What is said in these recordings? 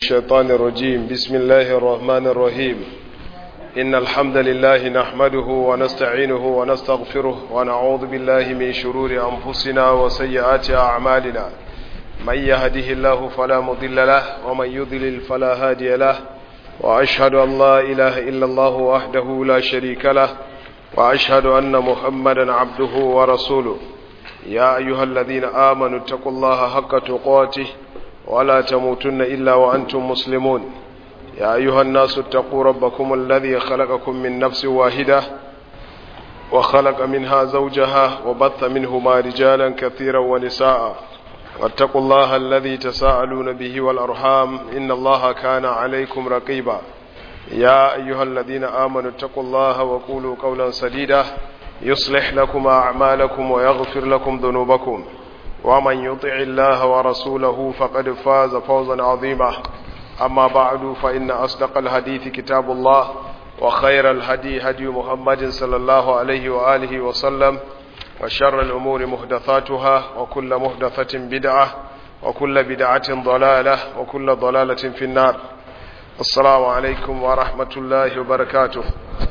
الشيطان الرجيم بسم الله الرحمن الرحيم إن الحمد لله نحمده ونستعينه ونستغفره ونعوذ بالله من شرور أنفسنا وسيئات أعمالنا من يهده الله فلا مضل له ومن يضلل فلا هادي له وأشهد أن لا إله إلا الله وحده لا شريك له وأشهد أن محمدا عبده ورسوله يا أيها الذين آمنوا اتقوا الله حق تقاته ولا تموتن إلا وأنتم مسلمون يا أيها الناس اتقوا ربكم الذي خلقكم من نفس واحدة وخلق منها زوجها وبث منهما رجالا كثيرا ونساء واتقوا الله الذي تساءلون به والأرحام إن الله كان عليكم رقيبا يا أيها الذين آمنوا اتقوا الله وقولوا قولا سديدا يصلح لكم أعمالكم ويغفر لكم ذنوبكم ومن يطع الله ورسوله فقد فاز فوزا عظيما أما بعد فإن أصدق الحديث كتاب الله وخير الهدي هدي محمد صلى الله عليه وآله وسلم وشر الأمور محدثاتها وكل محدثة بدعة وكل بدعة ضلالة وكل ضلالة في النار السلام عليكم ورحمة الله وبركاته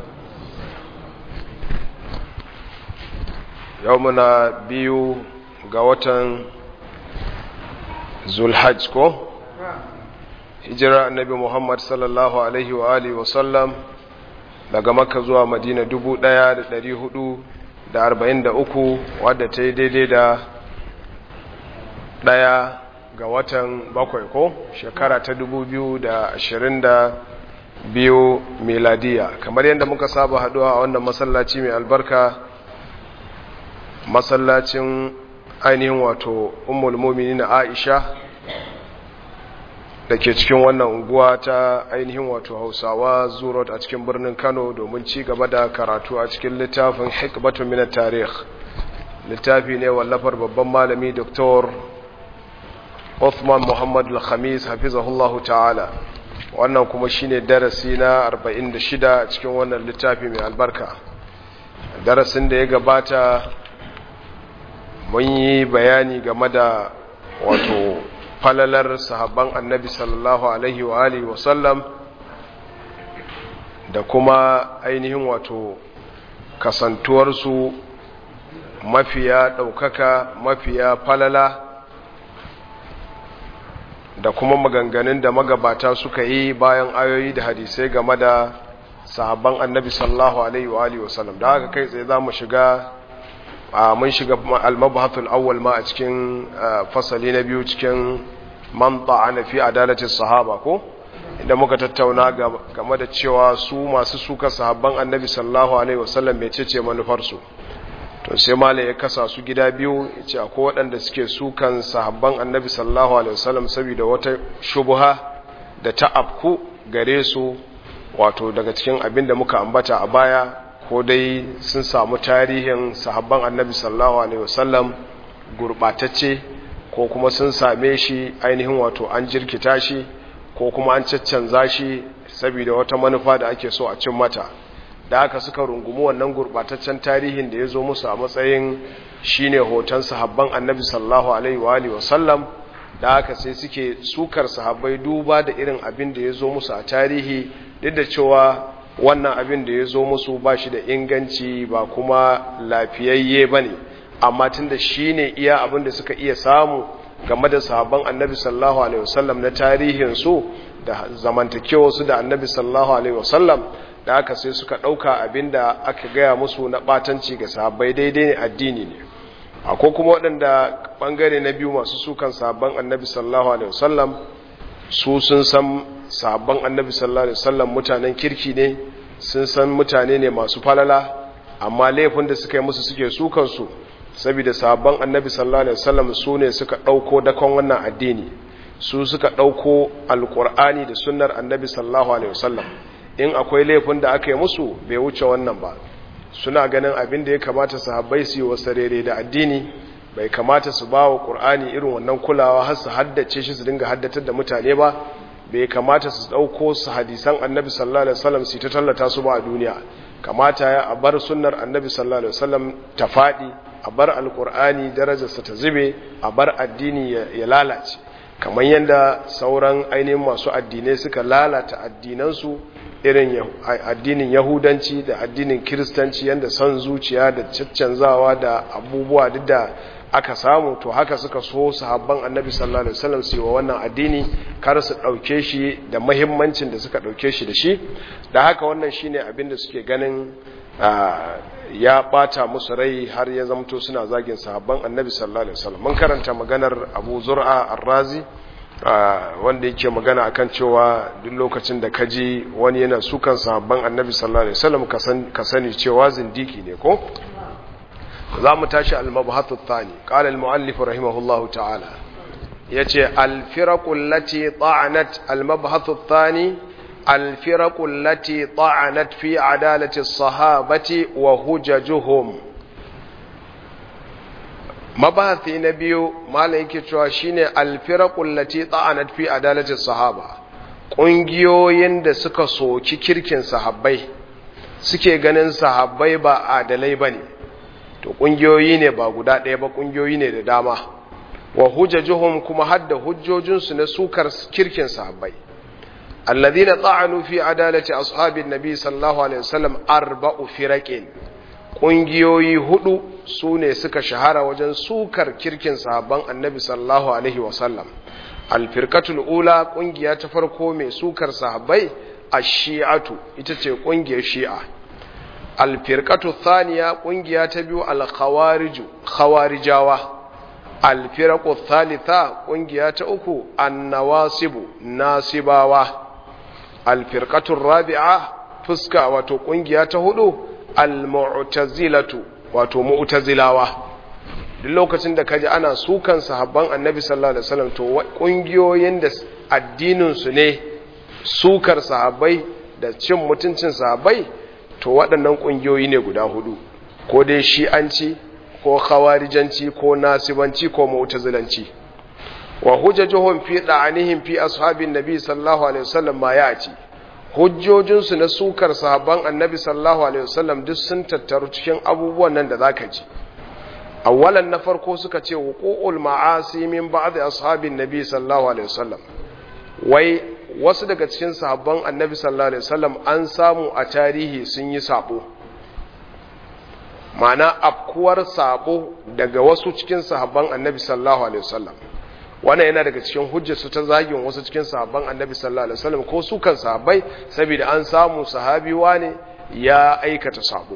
يومنا بيو قوة ذو الحج كو hijira annabi Muhammad sallallahu alaihi wa alihi wa sallam daga Makka zuwa Madina 1443 wadda ta yi daidai da daya ga watan bakwai ko shekara ta 2022 miladiya kamar yadda muka saba haduwa a wannan masallaci mai albarka masallacin ainihin wato ummul mu'minin Aisha da ke cikin wannan unguwa ta ainihin wato hausawa zurot a cikin birnin kano domin ci gaba da karatu a cikin littafin hikbatun minar tarih littafi ne wallafar babban malami dr Uthman Muhammad al-Khamis hafizahullahu ta'ala wannan kuma shine darasi na 46 a cikin wannan littafi mai albarka darasin da ya gabata mun yi bayani game da wato falalar sahabban annabi sallallahu alaihi wa alihi wa sallam da kuma ainihin wato kasantuwarsu mafiya ɗaukaka mafiya falala da kuma maganganun da magabata suka yi bayan ayoyi da hadisai game da sahabban annabi sallallahu alaihi wa alihi wa sallam da haka kai tsaye za mu shiga mun shiga al-mabhathul awwal ma a cikin fasali na biyu cikin man ta'ana fi adalati sahaba ko inda muka tattauna game da cewa su masu suka sahabban annabi sallallahu alaihi wasallam mecece manufar su to sai malai ya kasa su gida biyu yace akwai waɗanda suke sukan sahabban annabi sallallahu alaihi wasallam saboda wata shubha da ta afku gare su wato daga cikin abin da muka ambata a baya ko dai sun samu tarihin sahabban annabi sallallahu alaihi wasallam gurbatacce ko kuma sun same shi ainihin wato an jirkita shi ko kuma an caccanza shi saboda wata manufa da ake so a cin mata da aka suka rungumi wannan gurbataccen tarihin da ya zo musu a matsayin shine hoton sahabban annabi sallallahu alaihi wa alihi wasallam da aka sai suke sukar sahabbai duba da irin abin da ya zo musu a tarihi duk da cewa wannan abin da ya zo musu ba shi da inganci ba kuma lafiyayye ba ne amma tun da shi ne iya abin da suka iya samu game da sahabban annabi sallallahu alaihi wasallam na tarihinsu da zamantakewarsu da annabi sallallahu alaihi wasallam da aka sai suka ɗauka abin da aka gaya musu na ɓatanci ga sahabbai daidai ne addini ne akwai kuma waɗanda ɓangare na biyu masu sukan sahabban annabi sallallahu alaihi wasallam su sun san sahabban annabi sallallahu alaihi wasallam mutanen kirki ne sun san mutane ne masu falala amma laifin da suka yi musu suke sukan su saboda sahabban annabi sallallahu alaihi wasallam su ne suka dauko dakon wannan addini su suka dauko alqur'ani da sunnar annabi sallallahu alaihi wasallam in akwai laifin da aka yi musu bai wuce wannan ba suna ganin abin da ya kamata sahabbai su yi wasarere da addini bai kamata su ba wa ƙur'ani irin wannan kulawa har su haddace shi su dinga haddatar da mutane ba bai kamata su ɗauko su hadisan annabi sallallahu alaihi wasallam su ta tallata su ba a duniya kamata ya a bar sunnar annabi sallallahu alaihi wasallam ta faɗi a bar alƙur'ani darajarsa ta zube a bar addini ya lalace kamar yadda sauran ainihin masu addinai suka lalata addinansu irin addinin yahudanci da addinin kiristanci yadda son zuciya da caccanzawa da abubuwa duk da aka samu to haka suka so sahabban annabi sallallahu alaihi wasallam su yi wa wannan addini kar su dauke shi da muhimmancin da suka dauke shi da shi da haka wannan shine abin da suke ganin ya bata musu rai har ya zamto suna zagin sahabban annabi sallallahu alaihi wasallam mun karanta maganar Abu Zur'a Ar-Razi wanda yake magana akan cewa duk lokacin da kaji wani yana sukan sahabban annabi sallallahu alaihi wasallam ka sani cewa zindiki ne ko za mu tashi al-mabhathu thani qala al-muallif rahimahullahu ta'ala yace al-firaqu allati ta'anat al-mabhathu thani al-firaqu allati ta'anat fi adalati as-sahabati wa hujajuhum mabahathi na biyu malai yake cewa shine al-firaqu allati ta'anat fi adalati as-sahaba kungiyoyin da suka soki kirkin sahabbai suke ganin sahabbai ba adalai bane to kungiyoyi ne ba guda ɗaya ba kungiyoyi ne da dama wa hujjajuhum kuma hadda hujjojinsu na sukar kirkin sahabbai alladhina ta'anu fi adalati ashabin nabi sallallahu alaihi wasallam arba'u firaqin kungiyoyi hudu sune suka shahara wajen sukar kirkin sahabban annabi sallallahu alaihi wasallam alfirqatul ula kungiya ta farko mai sukar sahabbai ash-shi'atu ita ce kungiyar shi'a alfirkatu thaniya kungiya ta biyu alkhawariju khawarijawa alfirqu thalitha kungiya ta uku annawasibu nasibawa alfirqatu rabi'a fuska wato kungiya ta hudu almu'tazilatu wato mu'tazilawa duk lokacin da kaji ana sukan sahabban annabi sallallahu alaihi wasallam to kungiyoyin da addinin su ne sukar sahabbai da cin mutuncin sahabbai to waɗannan ƙungiyoyi ne guda hudu ko dai shi'anci ko khawarijanci ko nasibanci ko mu'tazilanci wa hujjajuhum fi da'anihim fi ashabin nabi sallallahu alaihi wasallam ma ya'ti hujjojin su na sukar sahabban annabi sallallahu alaihi wasallam duk sun tattaru cikin abubuwan nan da zaka ji awwalan na farko suka ce wuqu'ul ma'asi min ba'd ashabin nabi sallallahu alaihi wasallam wai wasu daga cikin sahabban annabi sallallahu alaihi wasallam an samu a tarihi sun yi sabo mana afkuwar sabo daga wasu cikin sahabban annabi sallallahu alaihi wasallam wannan yana daga cikin hujjar su ta zagin wasu cikin sahabban annabi sallallahu alaihi wasallam ko su kan sahabbai saboda an samu sahabi wane ya aikata sabo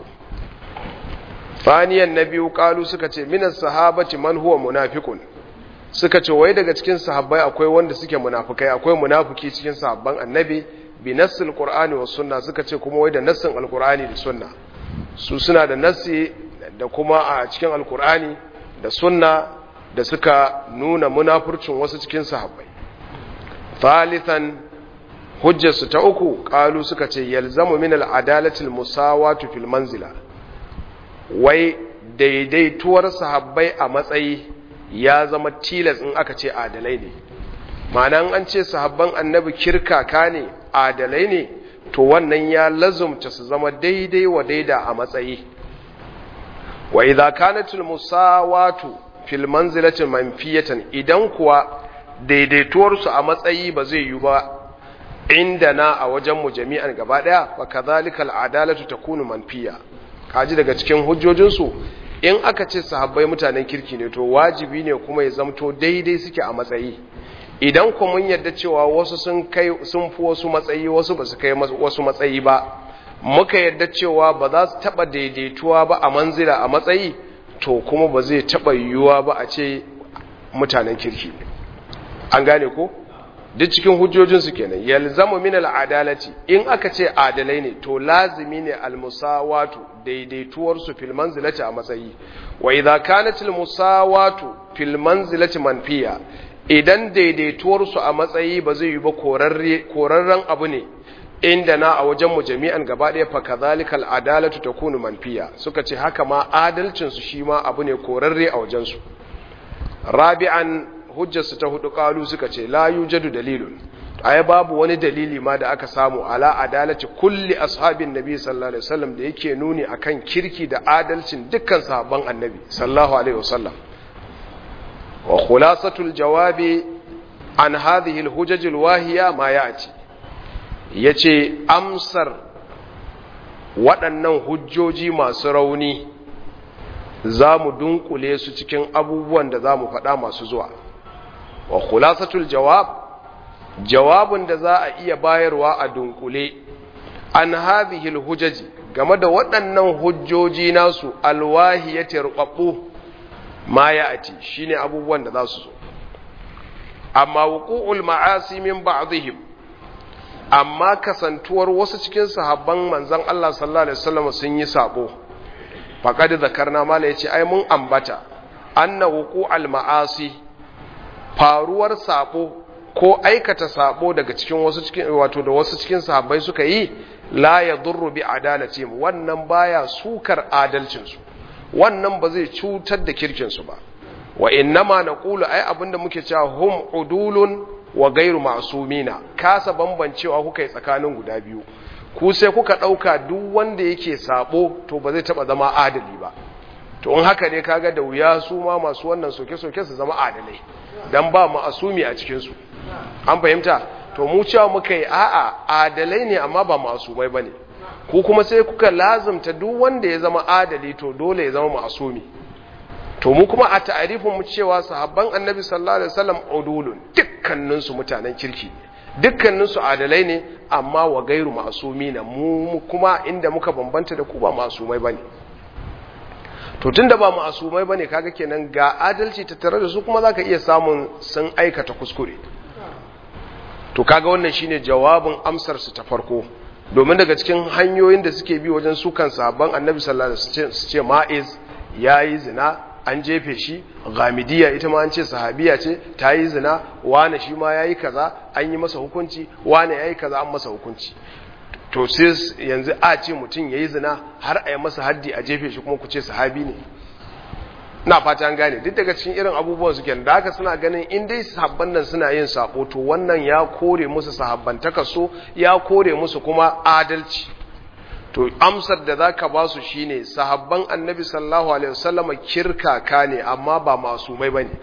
faniyan na biyu kalu suka ce minas sahabati man huwa munafiqun suka ce wai daga cikin sahabbai akwai wanda suke munafukai akwai munafiki cikin sahabban annabi bi nassil qur'ani was sunna suka ce kuma wai da nassin alqur'ani da sunna su suna da nassi da kuma a cikin alqur'ani da sunna da suka nuna munafurcin wasu cikin sahabbai thalithan hujjarsu ta uku kalu suka ce yalzamu min al'adalati musawatu fil manzila wai daidaituwar sahabbai a matsayi ya zama tilas in aka ce adalai ne ma'ana an ce sahabban annabi kirkaka ne adalai ne to wannan ya lazumta su zama daidai wa daida a matsayi wa idza kanatul musawatu fil manzilati manfiyatan idan kuwa daidaituwar su a matsayi ba zai yi ba inda na a wajen mu jami'an gaba daya fa kadhalikal adalatu takunu manfiya kaji daga cikin hujjojinsu in aka ce sahabbai mutanen kirki ne to wajibi ne kuma ya zamto daidai suke a matsayi idan ku mun yadda cewa wasu sun kai sun fi wasu matsayi wasu ba su kai wasu matsayi ba muka yadda cewa ba za su taba daidaituwa ba a manzila a matsayi to kuma ba zai taba yiwuwa ba a ce mutanen kirki ne an gane ko duk cikin hujjojinsu kenan yalzamu min al'adalati in aka ce adalai ne to lazimi ne almusawatu daidaituwar su fil manzilati a matsayi wa idza kanat almusawatu fil manzilati manfiya idan daidaituwar su a matsayi ba zai yi ba korarre korarren abu ne inda na a wajen mu jami'an gaba ɗaya fa kadhalika al'adalatu takunu manfiya suka ce haka ma adalcin su shi ma abu ne korarre a wajen su rabi'an hujjarsu ta hudu kalu suka ce la yujadu dalilun ai babu wani dalili ma da aka samu ala adalati kulli ashabin nabi sallallahu alaihi wasallam da yake nuni akan kirki da adalcin dukkan sahabban annabi sallallahu alaihi wasallam wa khulasatul jawabi an hadhihi al-hujaj al-wahiya ma ya'ti yace amsar waɗannan hujjoji masu rauni za mu dunkule su cikin abubuwan da za mu faɗa masu zuwa wa khulasatul jawab jawabin da za a iya bayarwa a dunkule an hadhihi al-hujaji game da waɗannan hujjoji nasu alwahiyati rubabbu ma ya'ti shine abubuwan da za su zo amma wuqu'ul ma'asi min ba'dihim amma kasantuwar wasu cikin sahabban manzon Allah sallallahu alaihi wasallam sun yi sabo faqad zakarna mala yace ai mun ambata anna wuqu'al ma'asi faruwar sabo ko aikata sabo daga cikin wasu cikin wato da wasu cikin sahabbai suka yi la yadurru bi adalatihim wannan baya sukar adalcin su wannan ba zai cutar da kirkin su ba wa innama naqulu ai abinda muke cewa hum udulun wa gairu ma'sumina kasa bambancewa kuka yi tsakanin guda biyu ku sai kuka dauka duk wanda yake sabo to ba zai taba zama adali ba to in haka ne kaga da wuya su ma masu wannan soke-soke su zama adalai dan ba ma'asumi a cikin su an fahimta to mu cewa muka yi a'a adalai ne amma ba ma'asumai bane ku kuma sai kuka lazumta duk wanda ya zama adali to dole ya zama ma'asumi to mu kuma a ta'arifin mu cewa sahabban annabi sallallahu alaihi wasallam udulun dukkanin su mutanen kirki dukkanin su adalai ne amma wa gairu ma'asumina mu kuma inda muka bambanta da ku ba ma'asumai bane to tunda ba ma'asumai bane kaga kenan ga adalci ta tare da su kuma zaka iya samun sun aikata kuskure to kaga wannan shine jawabin amsar su ta farko domin daga cikin hanyoyin da suke bi wajen sukan sahabban annabi sallallahu alaihi wasallam su ce ma'iz yayi zina an jefe shi gamidiya ita ma an ce sahabiya ce ta yi zina wane shi ma ya yi kaza an yi masa hukunci wane ya yi kaza an masa hukunci to sai yanzu a ce mutum ya yi zina har a yi masa haddi a jefe shi kuma ku ce sahabi ne na fata an gane duk daga cikin irin abubuwan suke da haka suna ganin in dai sahabban nan suna yin sabo to wannan ya kore musu sahabbantaka so ya kore musu kuma adalci to amsar da zaka ba su shine sahabban annabi sallallahu alaihi wasallam kirkaka ne amma ba masumai bane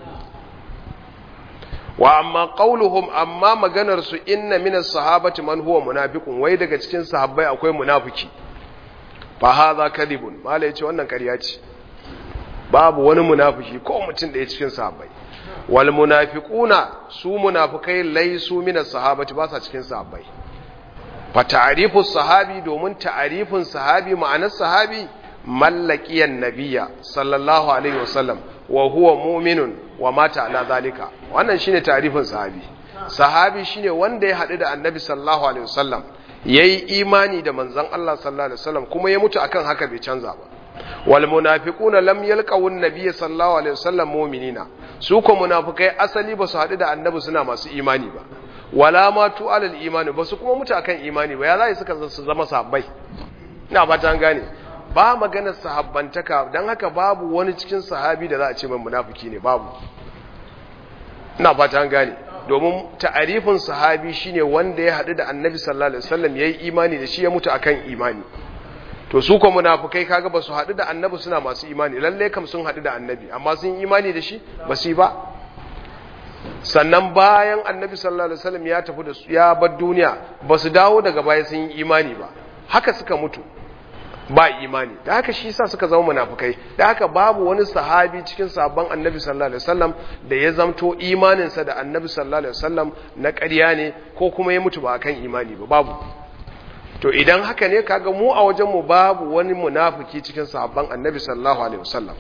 wa amma qauluhum amma maganar su inna minas sahabati man huwa munafiqun wai daga cikin sahabbai akwai munafiki fa hadha kadhibun mala yace wannan ƙarya ce babu wani munafiki ko mutum da ya cikin sahabbai wal munafiquna su munafikai laisu minas sahabati ba sa cikin sahabbai fa ta'rifu sahabi domin ta'rifin sahabi ma'anar sahabi mallakiyan nabiyya sallallahu alaihi wasallam wa huwa mu'minun wa mata ala zalika wannan shine ta'rifin sahabi sahabi shine wanda ya hadu da annabi sallallahu alaihi wasallam yayi imani da manzon Allah sallallahu alaihi wasallam kuma ya mutu akan haka bai canza ba wal munafiquna lam yalqaw an-nabiy sallallahu alaihi wasallam mu'minina su ko munafikai asali ba su hadu da annabi suna masu imani ba wala ma tu alal imani ba su kuma mutu akan imani ba ya zai suka su zama sahabbai ina ba ta gane ba maganar sahabbantaka dan haka babu wani cikin sahabi da za a ce mai munafiki ne babu ina ba ta gane domin ta'arifin sahabi shine wanda ya hadu da annabi sallallahu alaihi wasallam yayi imani da shi ya mutu akan imani to su ko munafikai kaga ba su hadu da annabi suna masu imani lalle kam sun hadu da annabi amma sun imani da shi ba su yi ba sannan bayan annabi sallallahu alaihi wasallam ya tafi da su ya bar duniya ba su dawo daga baya sun yi imani ba haka suka mutu ba imani da haka shi yasa suka zama munafikai da haka babu wani sahabi cikin sabon annabi sallallahu alaihi wasallam da ya zamto imaninsa da annabi sallallahu alaihi wasallam na ƙarya ne ko kuma ya mutu ba akan imani ba babu to idan haka ne kaga mu a wajen mu babu wani munafiki cikin sabon annabi sallallahu alaihi wasallam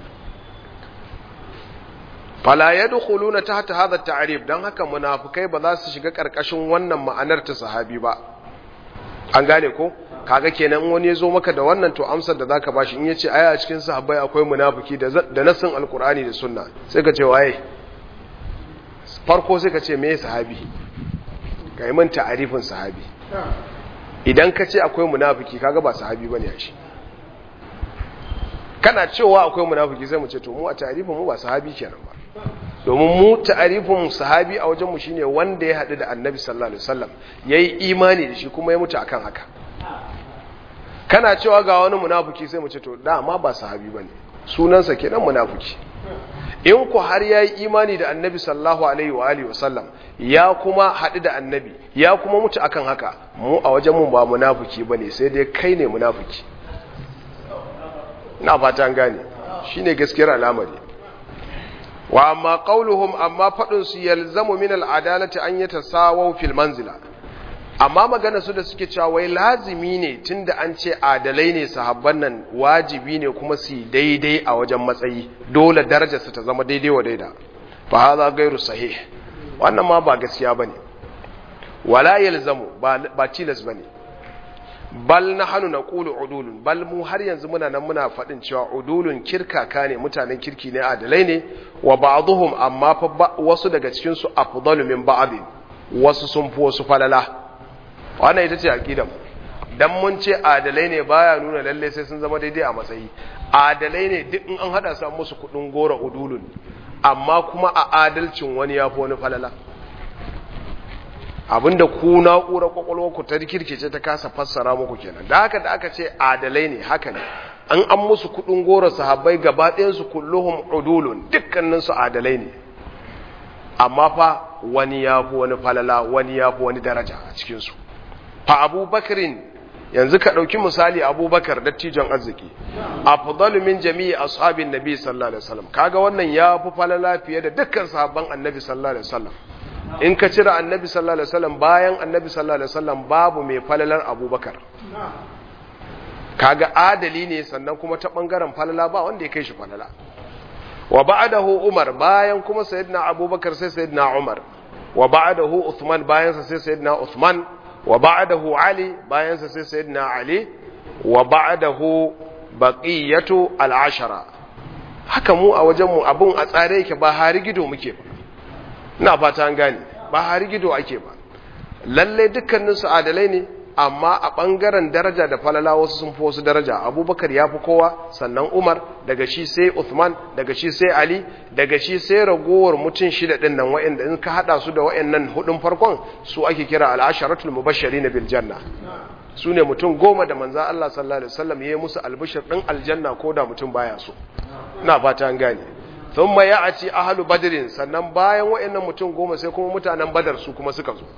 fala yadkhuluna tahta hadha at-ta'rif dan haka munafikai ba za su shiga karkashin wannan ma'anar ta sahabi ba an gane ko kaga kenan wani ya zo maka da wannan to amsar da zaka bashi in yace aya a cikin sahabbai akwai munafiki da da nasin alqur'ani da sunna sai ka ce waye farko sai ka ce me sahabi kai mun ta'arifin sahabi idan ka ce akwai munafiki kaga ba sahabi bane shi kana cewa akwai munafiki sai mu ce to mu a ta'arifin mu ba sahabi kenan ba domin mu ta'arifin sahabi a wajen mu shine wanda ya hadu da annabi sallallahu alaihi wasallam yayi imani da shi kuma ya mutu akan haka kana cewa ga wani munafiki sai mu ce to dama ba sahabi bane sunansa kenan munafiki in ku har yayi imani da annabi sallallahu alaihi wa alihi wasallam ya kuma haɗu da annabi ya kuma mutu akan haka mu a wajen mu ba munafiki bane sai dai kai ne munafiki na fata gane shine gaskiyar al'amari wa amma qauluhum amma fadin su yalzamu min al'adalati an yatasawaw fil manzila amma magana su da suke cewa wai lazimi ne tunda an ce adalai ne sahabban nan wajibi ne kuma su daidai a wajen matsayi dole darajar su ta zama daidai wa daida fa hadha ghairu sahih wannan ma ba gaskiya bane wala yalzamu ba ba tilas bane bal nahnu naqulu udulun bal mu har yanzu muna nan muna faɗin cewa udulun kirkaka ne mutanen kirki ne adalai ne wa ba'dhum amma fa wasu daga cikin su afdalu min ba'd wasu sun fi wasu falala wannan ita ce aqidar dan mun ce adalai ne baya nuna lalle sai sun zama daidai a matsayi adalai ne duk in an hada su musu kudin gora udulun amma kuma a adalcin wani yafi wani falala abinda ku na'urar kwakwalwa ku ta rikirkice ta kasa fassara muku kenan da haka da aka ce adalai ne haka ne an an musu kudin gora sahabbai gaba ɗayansu kulluhum udulun dukkanin su adalai ne amma fa wani ya fi wani falala wani ya fi wani daraja a cikin su fa abubakarin yanzu ka ɗauki misali abubakar dattijon arziki afdalu min jami'i ashabin nabi sallallahu alaihi wasallam kaga wannan ya fi falala fiye da dukkan sahabban annabi sallallahu alaihi wasallam in ka cire annabi sallallahu alaihi wasallam bayan annabi sallallahu alaihi wasallam babu mai falalar abubakar kaga adali ne sannan kuma ta bangaren falala ba wanda ya kai shi falala wa ba'dahu umar bayan kuma sayyidina abubakar sai sayyidina umar wa ba'dahu uthman bayan sa sai sayyidina uthman wa ba'dahu ali bayan sa sai sayyidina ali wa ba'dahu baqiyatu al-ashara haka mu a wajen mu abun a tsare yake ba hari gido muke ba ina fata an gane ba hari gido ake ba lalle dukkanin su adalai ne amma a ɓangaren daraja da falala wasu sun fi wasu daraja abubakar ya fi kowa sannan umar daga shi sai uthman daga shi sai ali daga shi sai ragowar mutum shida ɗin nan wa'anda in ka haɗa su da wa'annan hudun farkon su ake kira al'asharatul mubashari na biljanna su ne mutum goma da manza Allah sallallahu alaihi wasallam ya yi musu albishir ɗin aljanna ko da mutum baya so ina fata an gane thumma ya'ati ahlu badrin sannan bayan wa'annan mutum goma sai kuma mutanen badar su kuma suka zo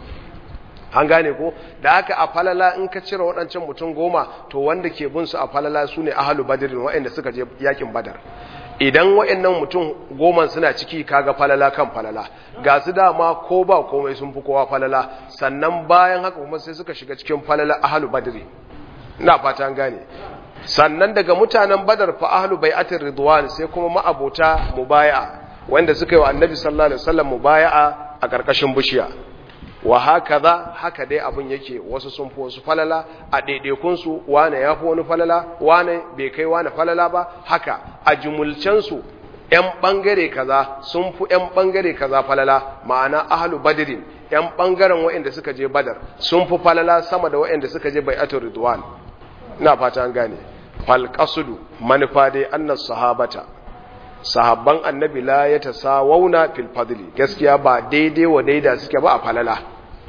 an gane ko da haka a falala in ka cire waɗancan mutum goma to wanda ke bin su a falala su ne ahalu badirin waɗanda suka je yakin badar idan waɗannan mutum goma suna ciki kaga falala kan falala ga su dama ko ba komai sun fi kowa falala sannan bayan haka kuma sai suka shiga cikin falala ahalu badiri ina fata an gane sannan daga mutanen badar fa ahalu bai'atir ridwan sai kuma ma'abota mubaya'a wanda suka yi wa annabi sallallahu alaihi wasallam mubaya'a a ƙarƙashin bishiya wa haka za haka dai abin yake wasu sun fi wasu falala a ɗaiɗaikunsu wane ya fi wani falala wane bai kai wane falala ba haka a jumulcensu ‘yan ɓangare kaza sun fi ‘yan ɓangare kaza falala ma'ana ahalu badirin ‘yan ɓangaren waɗanda suka je badar sun fi falala sama da waɗanda suka je bai ato ridwan ina fata an gane falƙasudu manufa dai annas sahabata sahabban annabi la ya tasawauna fil fadli gaskiya ba daidai wa daida suke ba a falala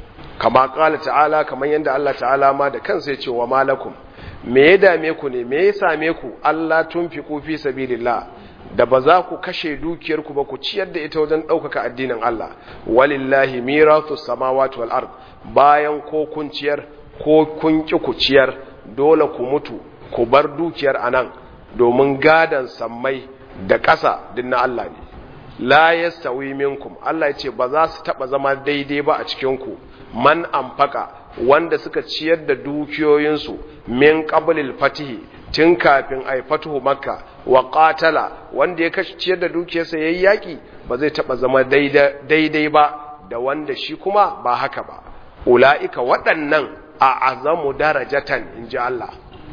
kama kala ta'ala kamar yadda Allah ta'ala ma da kansa ya ce wa malakum me ya dame ku ne me ya same ku Allah tunfiqu fi sabilillah da ba za ku kashe dukiyar ku ba ku ciyar da ita wajen ɗaukaka addinin Allah walillahi mirathu samawati wal ard bayan ko kun ciyar ko kun ki ku ciyar dole ku mutu ku bar dukiyar anan domin gadan sammai da ƙasa din na Allah ne la yastawi minkum Allah ya ce ba za su taba zama daidai ba a cikin ku man amfaka wanda suka ciyar da dukiyoyinsu min qablil fatihi tun kafin ai fatuhu makka wa qatala wanda ya kashi ciyar da dukiyarsa yayi yaki ba zai taba zama daidai ba da wanda shi kuma ba haka ba ulaika waɗannan a azamu darajatan inji Allah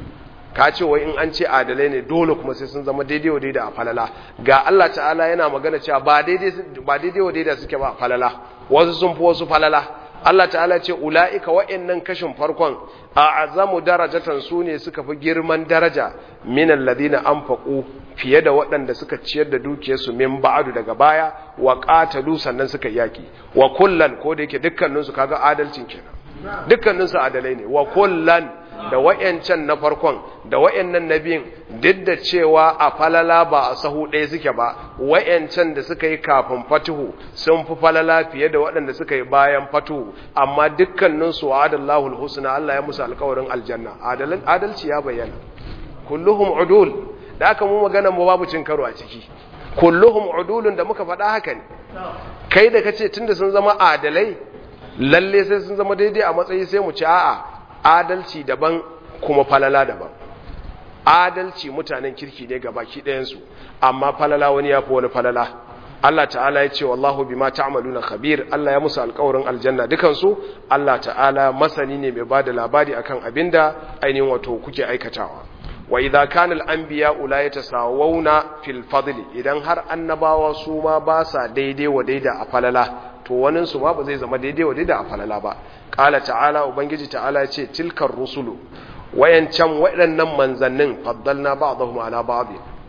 ka ce wai in an ce adalai ne dole kuma sai sun zama daidai wa daidai a falala ga Allah ta'ala yana magana cewa ba daidai ba daidai wa daidai suke ba a falala wasu sun fi wasu falala Allah ta'ala ce ula'ika wa'annan kashin farkon a azamu darajatan su ne suka fi girman daraja min alladhina anfaqu fiye da waɗanda suka ciyar da dukiyarsu min ba'adu daga baya wa qatalu sannan suka yaki wa kullan ko da yake dukkaninsu kaga adalcin kenan dukkaninsu adalai ne wa kullan da wayancan na farkon da wayannan nabiyin duk da cewa a falala ba a sahu ɗaya suke ba wayancan da suka yi kafin fatuhu sun fi falala fiye da waɗanda suka yi bayan fatuhu amma dukkanin su wa'adallahu alhusna Allah ya musu alƙawarin aljanna adalci ya bayyana kulluhum udul da aka mu magana mu babu cin karo a ciki kulluhum udulun da muka faɗa haka ne kai da kace tunda sun zama adalai lalle sai sun zama daidai a matsayi sai mu ci a'a adalci daban kuma falala daban adalci mutanen kirki ne ga baki ɗayansu amma falala wani ya fi wani falala Allah ta'ala ya ce wallahu bima ta'maluna khabir Allah ya musu alƙawarin aljanna dukansu Allah ta'ala masani ne mai bada labari akan abinda ainihin wato kuke aikatawa wa idza kana al-anbiya la yatasawuna fil fadli idan har annabawa su ma ba sa daidai wa daida a falala to wanin su ma ba zai zama daidai wa daida a falala ba qala ta'ala ubangiji ta'ala ya ce tilkar rusulu wayancan waɗannan manzannin faddalna ba'dahum ala ba'd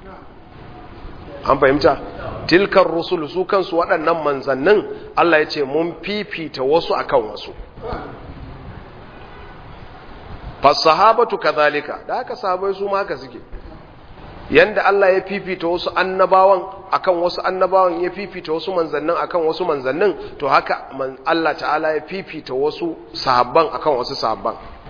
an fahimta tilkar rusulu su kansu waɗannan manzannin Allah ya ce mun fifita wasu akan wasu fasahabatu kadhalika da haka sahabbai su ma haka suke yanda Allah ya fifita wasu annabawan akan wasu annabawan ya fifita wasu manzannin akan wasu manzannin to haka Allah ta'ala ya fifita wasu sahabban akan wasu sahabban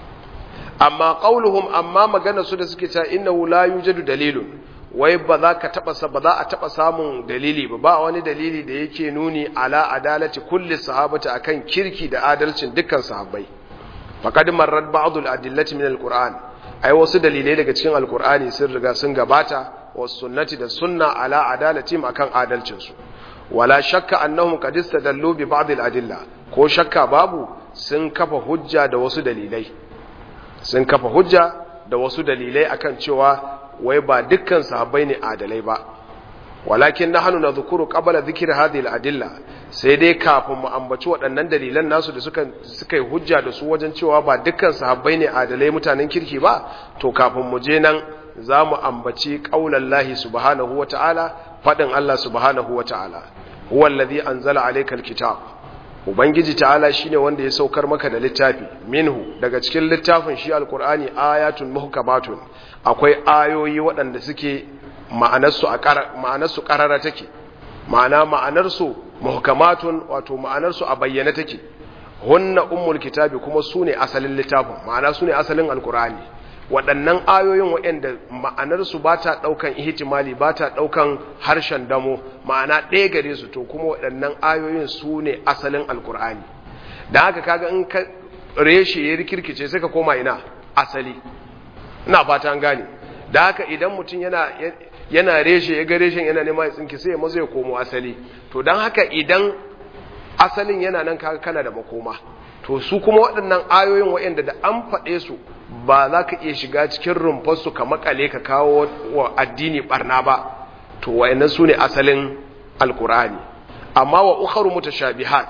amma qauluhum amma magana su da suke cewa innahu la yujadu dalilun wai ba za ka taba ba za a taba samun dalili ba ba wani dalili da yake nuni ala adalati kulli sahabati akan kirki da adalcin dukkan sahabbai faqad marrat ba'd al-adillati min al-qur'an ai wasu dalilai daga cikin al-qur'ani sun riga sun gabata was sunnati da sunna ala adalati akan adalcin su wala shakka annahum qad istadallu bi ba'd al-adilla ko shakka babu sun kafa hujja da wasu dalilai sun kafa hujja da wasu dalilai akan cewa wai ba dukkan sahabbai ne adalai ba walakin nahnu nadhkuru qabla dhikri hadhihi al-adilla sai dai kafin mu ambaci waɗannan dalilan nasu da suka suka yi hujja da su wajen cewa ba dukkan sahabbai ne adalai mutanen kirki ba to kafin mu je nan za mu ambaci qaulallahi subhanahu wata'ala fadin Allah subhanahu wata'ala huwa allazi anzala alaykal kitab ubangiji ta'ala shine wanda ya saukar maka da littafi minhu daga cikin littafin shi alqur'ani ayatun muhkamatun akwai ayoyi waɗanda suke ma'anarsu a ma'anarsu qarara take ma'ana ma'anarsu muhkamatun wato ma'anarsu a bayyane take hunna ummul kitabi kuma sune asalin littafin ma'ana sune asalin alqur'ani waɗannan ayoyin waɗanda ma'anarsu ba ta ɗaukan ihtimali ba ta ɗaukan harshen damo ma'ana ɗaya gare su to kuma waɗannan ayoyin su ne asalin alkur'ani da haka kaga in ka reshe ya rikirkice sai ka koma ina asali ina fata an gane da haka idan mutum yana yana reshe ya ga reshen yana nema ya tsinki sai ya mazo ya komo asali to don haka idan asalin yana nan kaga kana da makoma to su kuma waɗannan ayoyin waɗanda da an faɗe su ba za ka iya shiga cikin rumfarsu ka makale ka kawo wa addini barna ba to wayannan su ne asalin alkur'ani amma wa ukharu mutashabihat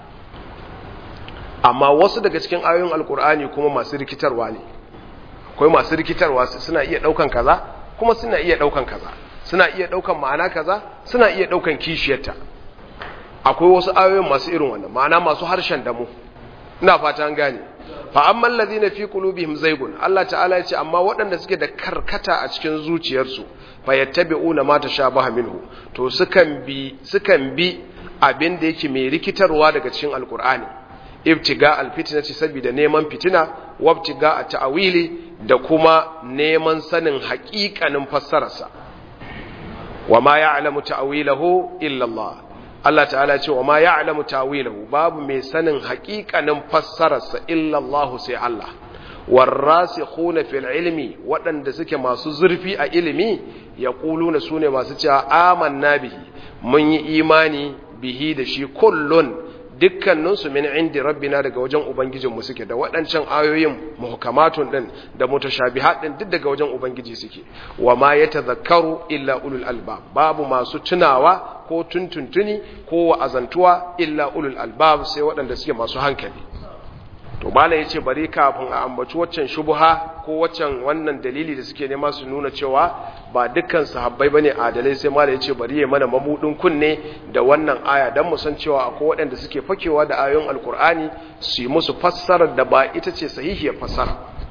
amma wasu daga cikin ayoyin alkur'ani kuma masu rikitarwa ne akwai masu rikitarwa suna iya daukan kaza kuma suna iya daukan kaza suna iya daukan ma'ana kaza suna iya daukan kishiyarta akwai wasu ayoyin masu irin wannan ma'ana masu harshen damu ina fata an gane fa amman ladina fi qulubihim zaygun Allah ta'ala ya ce amma waɗanda suke da karkata a cikin zuciyarsu fa yattabi'una ma tashabaha minhu to sukan bi sukan bi abin da yake mai rikitarwa daga cikin alqur'ani ibtiga alfitnati saboda neman fitina wabtiga a ta'wili da kuma neman sanin haƙiƙanin fassararsa wa ma ya'lamu ta'wilahu illa Allah Allah ta'ala ce wa ma ya'lamu tawilahu babu mai sanin haƙiƙanin fassararsa illa Allah sai Allah warasikhuna fil ilmi waɗanda suke masu zurfi a ilimi yaquluna sune masu cewa amanna bihi mun yi imani bihi da shi kullun dukkaninsu min indi rabbina daga wajen ubangijinmu suke da waɗancan ayoyin muhkamatun din da mutashabihat din duk daga wajen ubangiji suke wa ma yatazakkaru illa ulul albab babu masu tunawa ko tuntuntuni ko wa'azantuwa illa ulul albab sai waɗanda suke masu hankali to malam yace bari kafin a ambaci waccan shubha ko waccan wannan dalili da suke nema su nuna cewa ba dukkan sahabbai bane adalai sai malam yace bari ya mana mabudin kunne da wannan aya dan mu san cewa akwai waɗanda suke fakewa da ayoyin alkur'ani su yi musu fassarar da ba ita ce sahihiyar fassara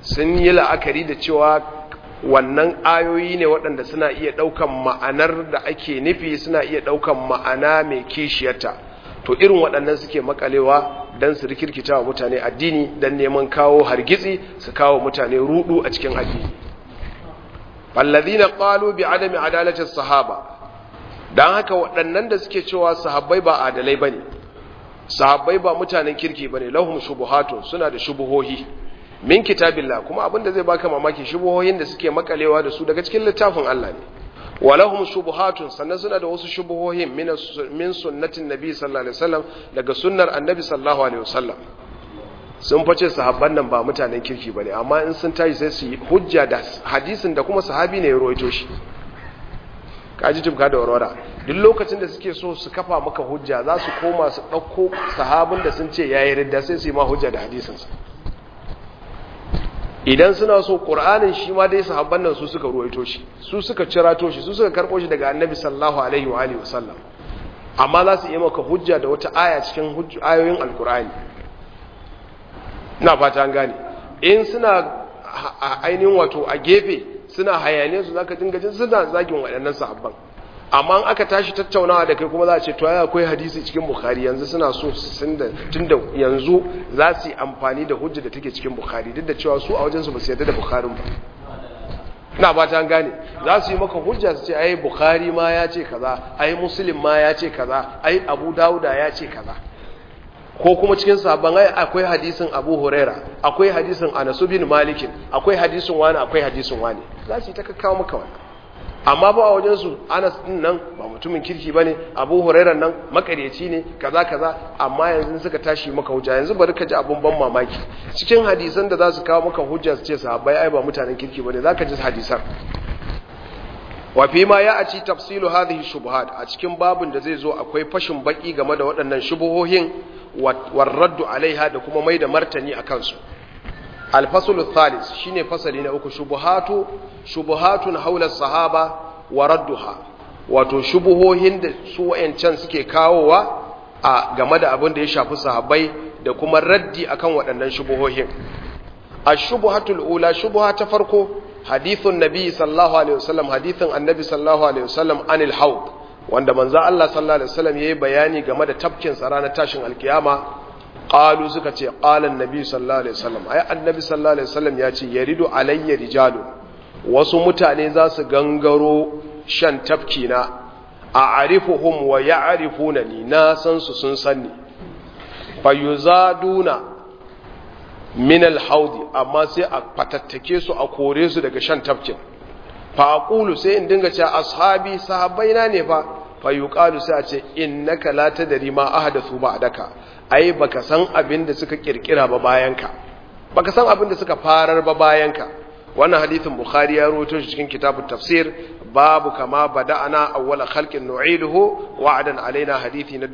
sun yi la'akari da cewa wannan ayoyi ne waɗanda suna iya ɗaukan ma'anar da ake nufi suna iya ɗaukan ma'ana mai kishiyarta to irin waɗannan suke makalewa don su rikirkita wa mutane addini don neman kawo hargitsi su kawo mutane rudu a cikin addini fallazina qalu bi adami adalatin sahaba dan haka waɗannan da suke cewa sahabbai ba adalai bane sahabbai ba mutanen kirki bane lahum shubuhatun suna da shubuhohi min kitabillah kuma abinda zai baka mamaki shubuhohin da suke makalewa da su daga cikin littafin Allah ne walahum shubuhatun sannan suna da wasu shubuhohin min sunnatin nabi sallallahu alaihi wasallam daga sunnar annabi sallallahu alaihi wasallam sun face sahabban nan ba mutanen kirki bane amma in sun tashi sai su yi hujja da hadisin da kuma sahabi ne ya rawaito shi kaji tumka da warwara duk lokacin da suke so su kafa maka hujja za su koma su ɗauko sahabin da sun ce yayi ridda sai su yi ma hujja da hadisinsa idan suna so ƙur'anin shi ma dai sahabban nan su suka ruwaito shi su suka cirato shi su suka karɓo shi daga annabi sallallahu alaihi wa alihi wasallam amma za su yi maka hujja da wata aya cikin ayoyin alƙur'ani ina fata an gane in suna ainihin wato a gefe suna hayane su zaka dinga jin suna zagin waɗannan sahabban amma in aka tashi tattaunawa da kai kuma za a ce to ya akwai hadisi cikin bukhari yanzu suna so sun da tunda yanzu za su yi amfani da hujja da take cikin bukhari duk da cewa su a wajen su ba su yarda da bukharin ba ina ba ta gane za su yi maka hujja su ce ai bukhari ma ya ce kaza ai muslim ma ya ce kaza ai abu dauda ya ce kaza ko kuma cikin sabon ai akwai hadisin abu huraira akwai hadisin anas bin malikin akwai hadisin wani akwai hadisin wani za su yi ta kakkawo maka wannan amma ba a wajensu anas din nan ba mutumin kirki ba ne abu hurairar nan makaryaci ne kaza kaza amma yanzu suka tashi maka hujja yanzu bari ka ji abun ban mamaki cikin hadisan da za su kawo maka hujja su ce sahabbai ai ba mutanen kirki ba ne za ka ji hadisan wa fi ma ya aci tafsilu hadhihi shubuhat a cikin babun da zai zo akwai fashin baki game da waɗannan shubuhohin warraddu alaiha da kuma mai da martani a kansu alfasulu thalis shine fasali na uku shubuhatu shubuhatun haula sahaba wa radduha wato shubuhohin da su wayancan suke kawowa a game da abin da ya shafi sahabbai da kuma raddi akan waɗannan shubuhohin ash-shubuhatul ula shubuha ta farko hadithun nabi sallallahu alaihi wasallam hadithin annabi sallallahu alaihi wasallam anil haud wanda manzo Allah sallallahu alaihi wasallam yayi bayani game da tafkin sa ranar tashin alkiyama qalu suka ce qala annabi sallallahu alaihi wasallam ai annabi sallallahu alaihi wasallam ya ce yaridu alayya rijalu wasu mutane za su gangaro shan tafki na a'rifuhum wa ya'rifunani na san su sun sanni fayuzaduna min al-haudi amma sai a fatattake su a kore su daga shan tafkin fa aqulu sai in dinga cewa ashabi sahabbaina ne fa fa yuqalu sai a ce innaka la tadri ma ahdathu ba'daka ai baka san abin da suka kirkira ba bayanka baka san abin da suka farar ba bayanka wannan hadithin bukhari ya rawaito shi cikin kitabut tafsir babu kama bada'ana awwala khalqin nu'iduhu wa'adan alaina hadithi na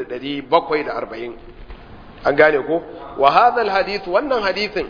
4740 an gane ko wa hadha alhadith wannan hadithin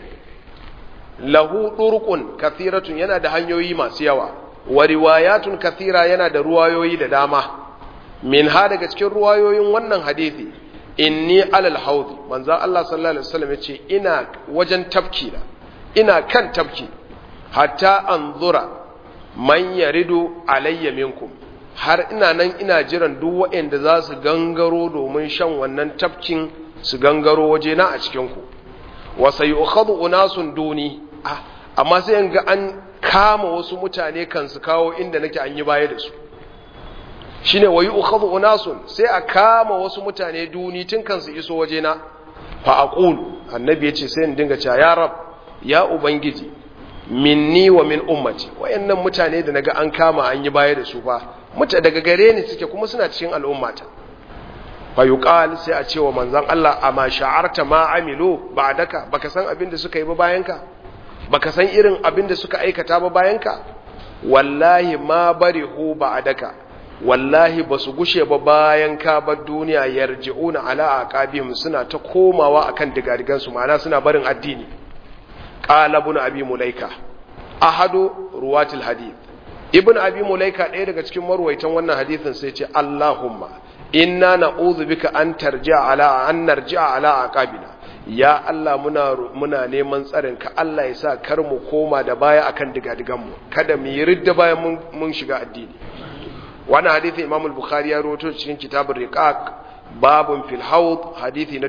lahu durqun kathiratun yana da hanyoyi masu yawa wa riwayatun kathira yana da ruwayoyi da dama min ha daga cikin ruwayoyin wannan hadithi inni alal haudi manzo Allah sallallahu alaihi wasallam yace ina wajen tafki na ina kan tafki hatta anzura man yaridu alayya minkum har ina nan ina jiran duk waɗanda za su gangaro domin shan wannan tafkin su gangaro waje na a cikin ku wa sayukhadhu unasun duni ah amma sai in ga an kama wasu mutane kan su kawo inda nake an yi baya da su shine wayu ukhadhu unasun sai a kama wasu mutane duni tun kan su iso waje na fa aqulu annabi yace sai in dinga cewa ya rab ya ubangiji minni wa min ummati wayannan mutane da naga an kama an yi baya da su fa muta daga gare ni suke kuma suna cikin al'ummata fa yuqal sai a ce wa manzon Allah amma sha'arta ma amilu ba'daka baka san abin da suka yi ba bayanka baka san irin abin da suka aikata ba bayanka wallahi ma barihu ba'daka wallahi ba su gushe ba bayan ka bar duniya yarji'una ala aqabihim suna ta komawa akan digadigan su ma'ana suna barin addini qala ibn abi mulaika ahadu ruwatil hadith ibn abi mulaika ɗaya daga cikin marwaitan wannan hadithin sai ce allahumma inna na'udhu bika an tarji'a ala an narji'a ala aqabina ya Allah muna muna neman tsarin ka Allah ya sa kar mu koma da baya akan digadigan mu kada mu yi ridda bayan mun, mun shiga addini wannan hadisi Imam al-Bukhari ya rawaito cikin kitabur riqaq babun fil haud hadisi na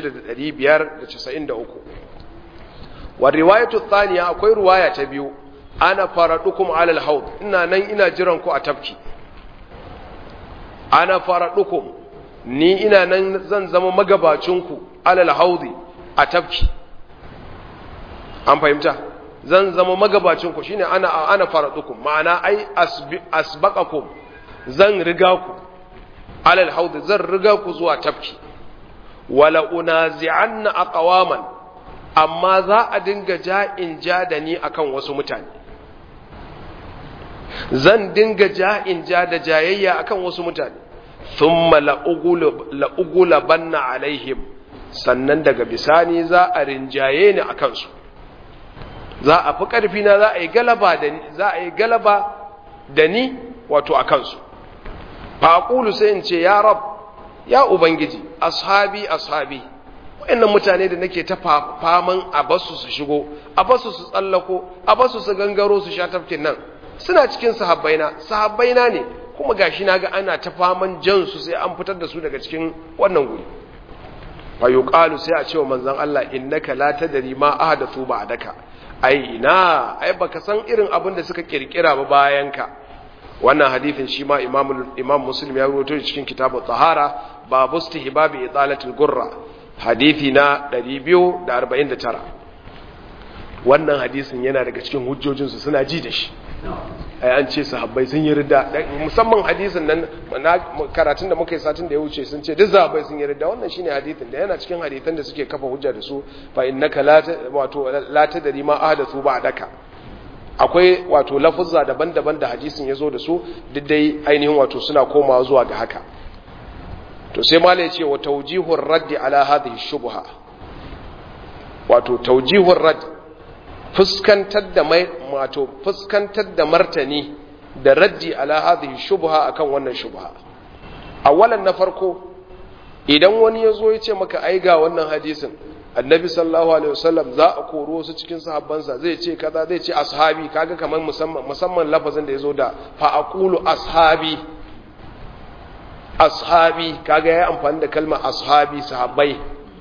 6593 wa riwayatu thaniya akwai riwaya ta biyu ana faradukum ala al-haud ina nan ina jiran ku a tafki ana faradukum ni ina nan zan zama magabacinku ala al-haudi a tafki an fahimta zan zama magabacinku shine ana ana faradukum ma'ana ai asbaqakum zan riga ku ala al-haudi zan riga ku zuwa tafki wala unazi'anna aqwaman amma za a dinga ja'in ja da ni akan wasu mutane zan dinga ja'in ja da jayayya akan wasu mutane thumma la'ugula banna alaihim sannan daga bisani za a rinjaye ni akan su za a fi ƙarfi na za a yi galaba da ni za a yi galaba da ni wato akan su fa aqulu sai in ce ya rab ya ubangiji ashabi ashabi wayannan mutane da nake ta faman a basu su shigo a basu su tsallako a basu su gangaro su sha tafkin nan suna cikin sahabbaina sahabbaina ne kuma gashi naga ana ta faman jan su sai an fitar da su daga cikin wannan guri fa yuqalu sai a cewa manzon Allah innaka la tadri ma ahdathu ba'daka ai ina ai baka san irin abin da suka kirkira ba bayan ka wannan hadithin shi ma imam imam muslim ya rawaito cikin kitabu tahara babu istihbabi idalatul gurra hadithi na 249 wannan hadisin yana daga cikin hujjojinsu suna ji da shi ai an ce sahabbai sun yi ridda musamman hadisin nan karatun da muka yi satin da ya wuce sun ce duk sahabbai sun yi ridda wannan shine hadisin da yana cikin hadisan da suke kafa hujja da su fa innaka la wato la tadri ma ahdathu ba'daka akwai wato lafuzza daban-daban da hadisin ya zo da su duk dai ainihin wato suna komawa zuwa ga haka to sai mala ya ce wa taujihur raddi ala hadhihi shubha wato taujihur radd fuskantar da mai wato fuskantar da martani da raddi ala hadhihi shubha akan wannan shubha awalan na farko idan wani yazo ya ce maka ai ga wannan hadisin annabi sallallahu alaihi wasallam za a koro su cikin sahabbansa zai ce kaza zai ce ashabi kaga kamar musamman musamman lafazin da yazo da fa aqulu ashabi ashabi kaga yayi amfani da kalmar ashabi sahabbai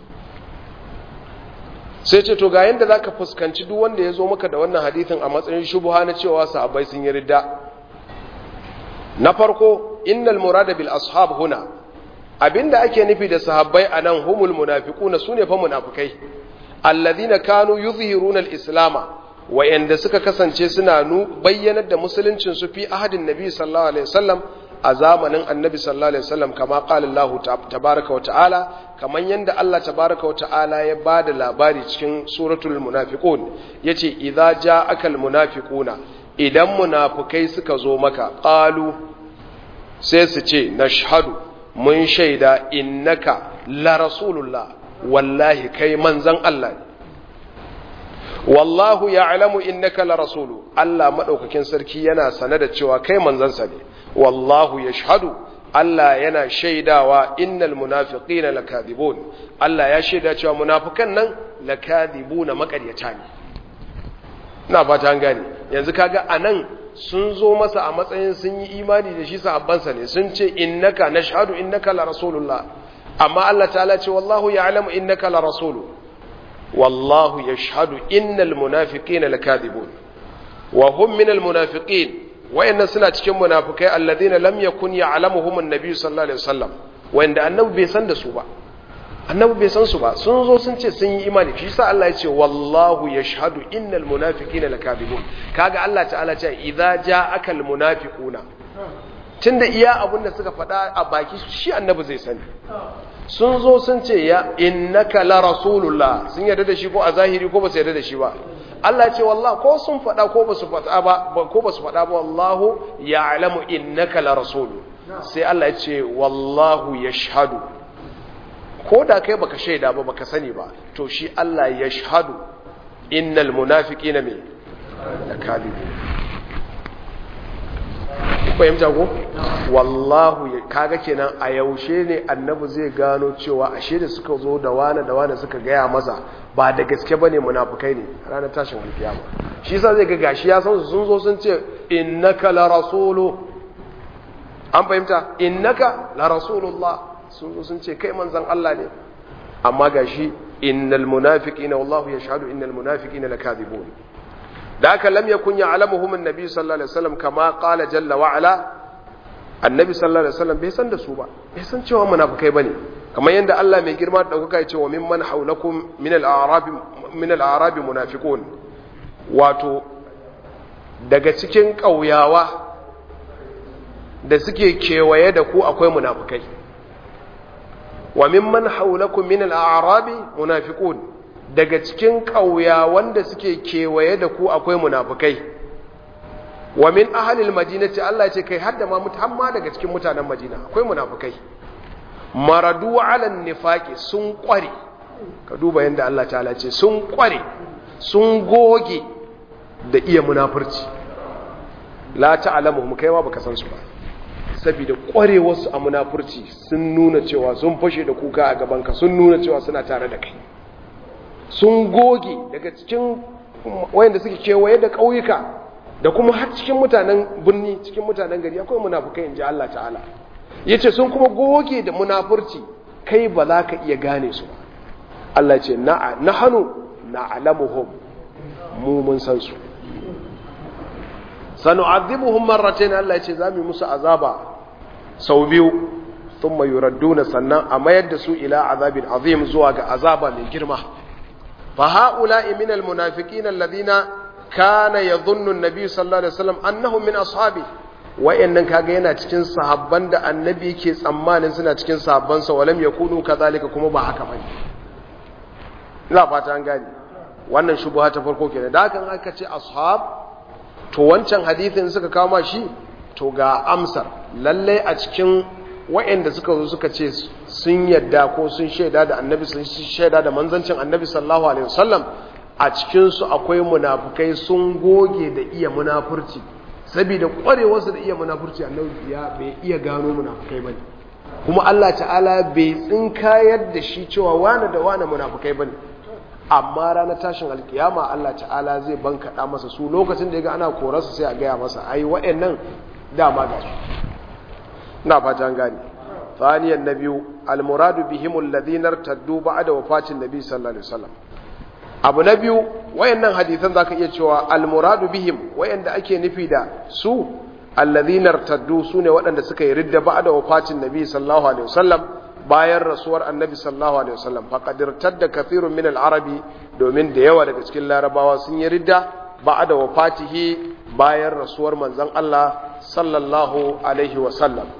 sai ce to ga yanda zaka fuskanci duk wanda yazo maka da wannan hadisin a matsayin shubha na cewa sahabbai sun yi ridda na farko innal murada bil ashab huna abinda ake nufi da sahabbai anan humul munafiquna sune fa munafikai alladhina kanu yuzhiruna al-islama wayanda suka kasance suna nu bayyanar da musuluncin su fi ahadin nabi sallallahu alaihi wasallam a zamanin annabi sallallahu alaihi wasallam kama qala Allah tabaaraka wa ta'ala kaman yanda Allah tabaaraka wa ta'ala ya bada labari cikin suratul munafiqun yace idza ja'aka al-munafiquna idan munafikai suka zo maka qalu sai su ce nashhadu mun shaida innaka la rasulullah wallahi kai manzan Allah ne wallahu ya'lamu innaka la rasulu Allah madaukakin sarki yana sane da cewa kai manzansa ne wallahu yashhadu Allah yana shaidawa innal munafiqina lakadibun Allah ya shaida cewa munafikan nan lakadibuna makaryata ne ina fata an gane yanzu kaga anan sun zo masa a matsayin sun yi imani da shi sahabbansa ne sun ce innaka nashhadu innaka la rasulullah amma Allah ta'ala ce wallahu ya'lamu innaka la rasulu wallahu yashhadu innal munafiqina lakadibun wa hum minal munafiqin wayannan suna cikin munafikai alladhina lam yakun ya'lamuhum an-nabi sallallahu alaihi wasallam wanda annabi bai san da su ba annabi bai san su ba sun zo sun ce sun yi imani shi sa Allah ya ce wallahu yashhadu innal munafiqina lakadibun kaga Allah ta'ala ce idza ja'aka al munafiquna tunda iya abin da suka faɗa a baki shi annabi zai sani sun zo sun ce ya innaka la rasulullah sun yarda da shi ko a zahiri ko ba su yarda da shi ba Allah ya ce wallahi ko sun faɗa ko ba su faɗa ba ko ba su faɗa ba wallahu ya'lamu innaka la rasulu sai Allah ya ce wallahu yashhadu ko da kai baka shaida ba baka sani ba to shi Allah ya shahadu innal munafiqina min lakadibu fahimta ko wallahu kaga kenan a yaushe ne annabi zai gano cewa ashe da suka zo da wani da wani suka gaya masa ba da gaske ba ne munafukai ne ranar tashin alkiyama shi sa zai ga gashi ya san su sun zo sun ce innaka la rasulu an fahimta innaka la rasulullah sun zo sun ce kai manzon Allah ne amma gashi innal munafiqina wallahu yashhadu innal munafiqina lakadibun da aka lam yakun ya'lamuhum an-nabi sallallahu alaihi wasallam kama qala jalla wa ala annabi sallallahu alaihi wasallam bai san da su ba bai san cewa munafikai bane kamar yadda Allah mai girma da daukaka ya ce wa mimman haulakum min al-a'rab min al-a'rab munafiqun wato daga cikin kauyawa da suke kewaye da ku akwai munafikai wa mimman haulakum min al-a'rab munafiqun daga cikin kauyawan da suke kewaye da ku akwai munafikai wa min ahalil madinati Allah ya ce kai hadda ma mutamma daga cikin mutanen Madina akwai munafikai maradu ala nifaqi sun kware ka duba yanda Allah ta'ala ce sun kware sun goge da iya munafurci la ta'lamuhum kai ma baka san su ba saboda kwarewar su a munafurci sun nuna cewa sun fashe da kuka a gaban ka sun nuna cewa suna tare da kai sun goge daga cikin wayanda suke kewaye da ƙauyuka da kuma har cikin mutanen birni cikin mutanen gari akwai munafukai in ji Allah ta'ala ya ce sun kuma goge da munafurci kai ba za ka iya gane su ba Allah ce na hannu na alamuhum mu mun san su sanu azibuhum marratain Allah ya ce za mu musu azaba sau biyu thumma yuradduna sannan a mayar da su ila azabin azim zuwa ga azaba mai girma fa ha'ula'i min almunafiqin alladhina kana yadhunnu an-nabi sallallahu alaihi wasallam annahum min ashabi wayannan kaga yana cikin sahabban da annabi yake tsammanin suna cikin sahabban sa walam yakunu kadhalika kuma ba haka bane ina fata an gane wannan shubha ta farko kenan da hakan aka ce ashab to wancan hadisin suka kawo ma shi to ga amsar lalle a cikin wayanda suka zo suka ce sun yadda ko sun shaida da annabi sun shaida da manzancin annabi sallallahu alaihi wasallam a cikinsu akwai munafukai sun goge da iya munafurci saboda kwarewarsu da iya munafurci annabi ya bai iya gano munafukai bane kuma Allah ta'ala bai tsinkayar da shi cewa wane da wane munafukai bane amma ranar tashin alkiyama Allah ta'ala zai bankaɗa masa su lokacin da ya ga ana korarsa sai a gaya masa ai wa'annan dama ga su ina fata an gane ثانيا النبي المراد بهم الذين ارتدوا بعد وفاة النبي صلى الله عليه وسلم abu na biyu wayannan hadisan zaka iya cewa almuradu bihim wayanda ake nufi da su alladhina irtaddu sune waɗanda suka yi ridda ba'da wafatin nabi sallallahu alaihi wasallam bayan rasuwar annabi sallallahu alaihi wasallam faqad irtadda kathirun min al-arabi domin da yawa daga cikin larabawa sun yi ridda ba'da wafatihi bayan rasuwar manzon Allah sallallahu alaihi wasallam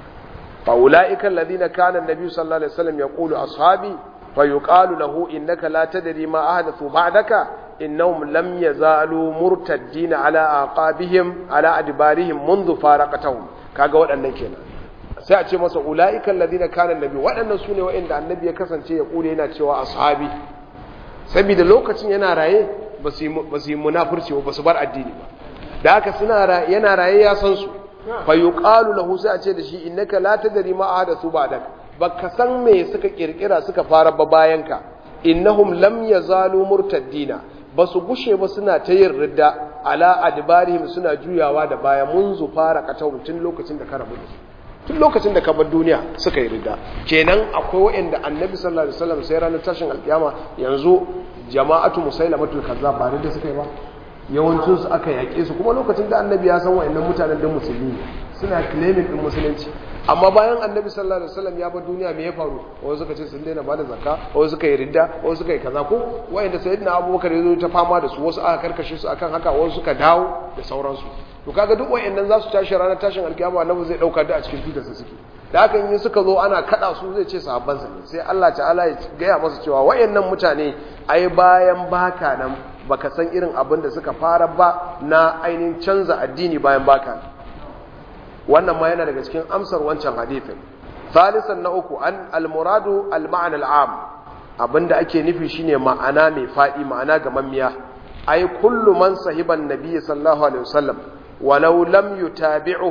fa ulaika alladhina kana an-nabi sallallahu alaihi wasallam yaqulu ashabi فيقال له إنك لا تدري ما أحدثوا بعدك إنهم لم يزالوا مرتدين على أعقابهم على أدبارهم منذ فارقتهم kaga waɗannan kenan sai a ce masa ula'ikan ladina kana nabi waɗannan su ne waɗanda annabi ya kasance ya kule yana cewa ashabi saboda lokacin yana raye ba su yi munafurci ba su bar addini ba da haka suna yana raye ya san su fa yuqalu lahu sai a ce da shi innaka la tadri ma ahdathu ba'dak baka san me suka kirkira suka fara ba bayanka innahum lam yazalu murtaddina basu gushe ba suna ta yin ridda ala adbarihim suna juyawa da baya munzu fara katawun tun lokacin da ka rabu da tun lokacin da ka bar duniya suka yi ridda kenan akwai wa'anda annabi sallallahu alaihi wasallam sai ranar tashin alkiyama yanzu jama'atu musailamatul kazzab ba ridda suka yi ba yawancin su aka yaƙe su kuma lokacin da annabi ya san wa'annan mutanen da musulmi suna claiming din musulunci amma bayan annabi sallallahu alaihi wasallam ya bar duniya me ya faru wasu suka ce sun daina bada zakka wasu suka yi ridda wasu suka yi kaza ko wayanda sayyidina abubakar ya zo ta fama da su wasu aka karkashe su akan haka wasu suka dawo da sauransu to kaga duk wayannan za su tashi ranar tashin alkiyama annabi zai dauka da a cikin tutar su suke da haka in suka zo ana kada su zai ce sahabban sa ne sai Allah ta'ala ya gaya masa cewa wayannan mutane ai bayan baka nan baka san irin abin da suka fara ba na ainihin canza addini bayan baka nan wannan ma yana daga cikin amsar wancan hadithin salisan na uku an almuradu alma'ana al'am abinda ake nufi shine ma'ana mai fadi ma'ana ga mammiya ai kullu man sahiban nabiy sallallahu alaihi wasallam walau lam yutabi'uhu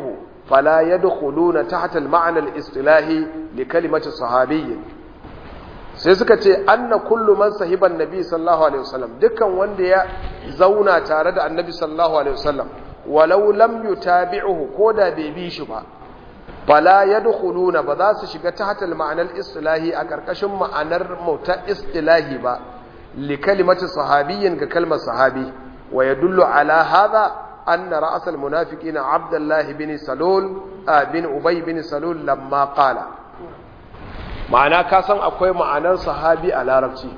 fala yadkhuluna tahta al-ma'na al-istilahi li kalimati sahabiyyin sai suka ce anna kullu man sahiban nabi sallallahu alaihi wasallam dukkan wanda ya zauna tare da annabi sallallahu alaihi wasallam walau lam yutabi'uhu koda bai bi shi ba fala yadkhuluna ba za su shiga tahta al-ma'na al-istilahi a karkashin ma'anar mauta istilahi ba li kalimati sahabiyyin ga kalmar sahabi wa yadullu ala hadha anna ra's al-munafiqina abdullah bin salul bin ubay bin salul lamma qala ma'ana ka san akwai ma'anar sahabi a larabci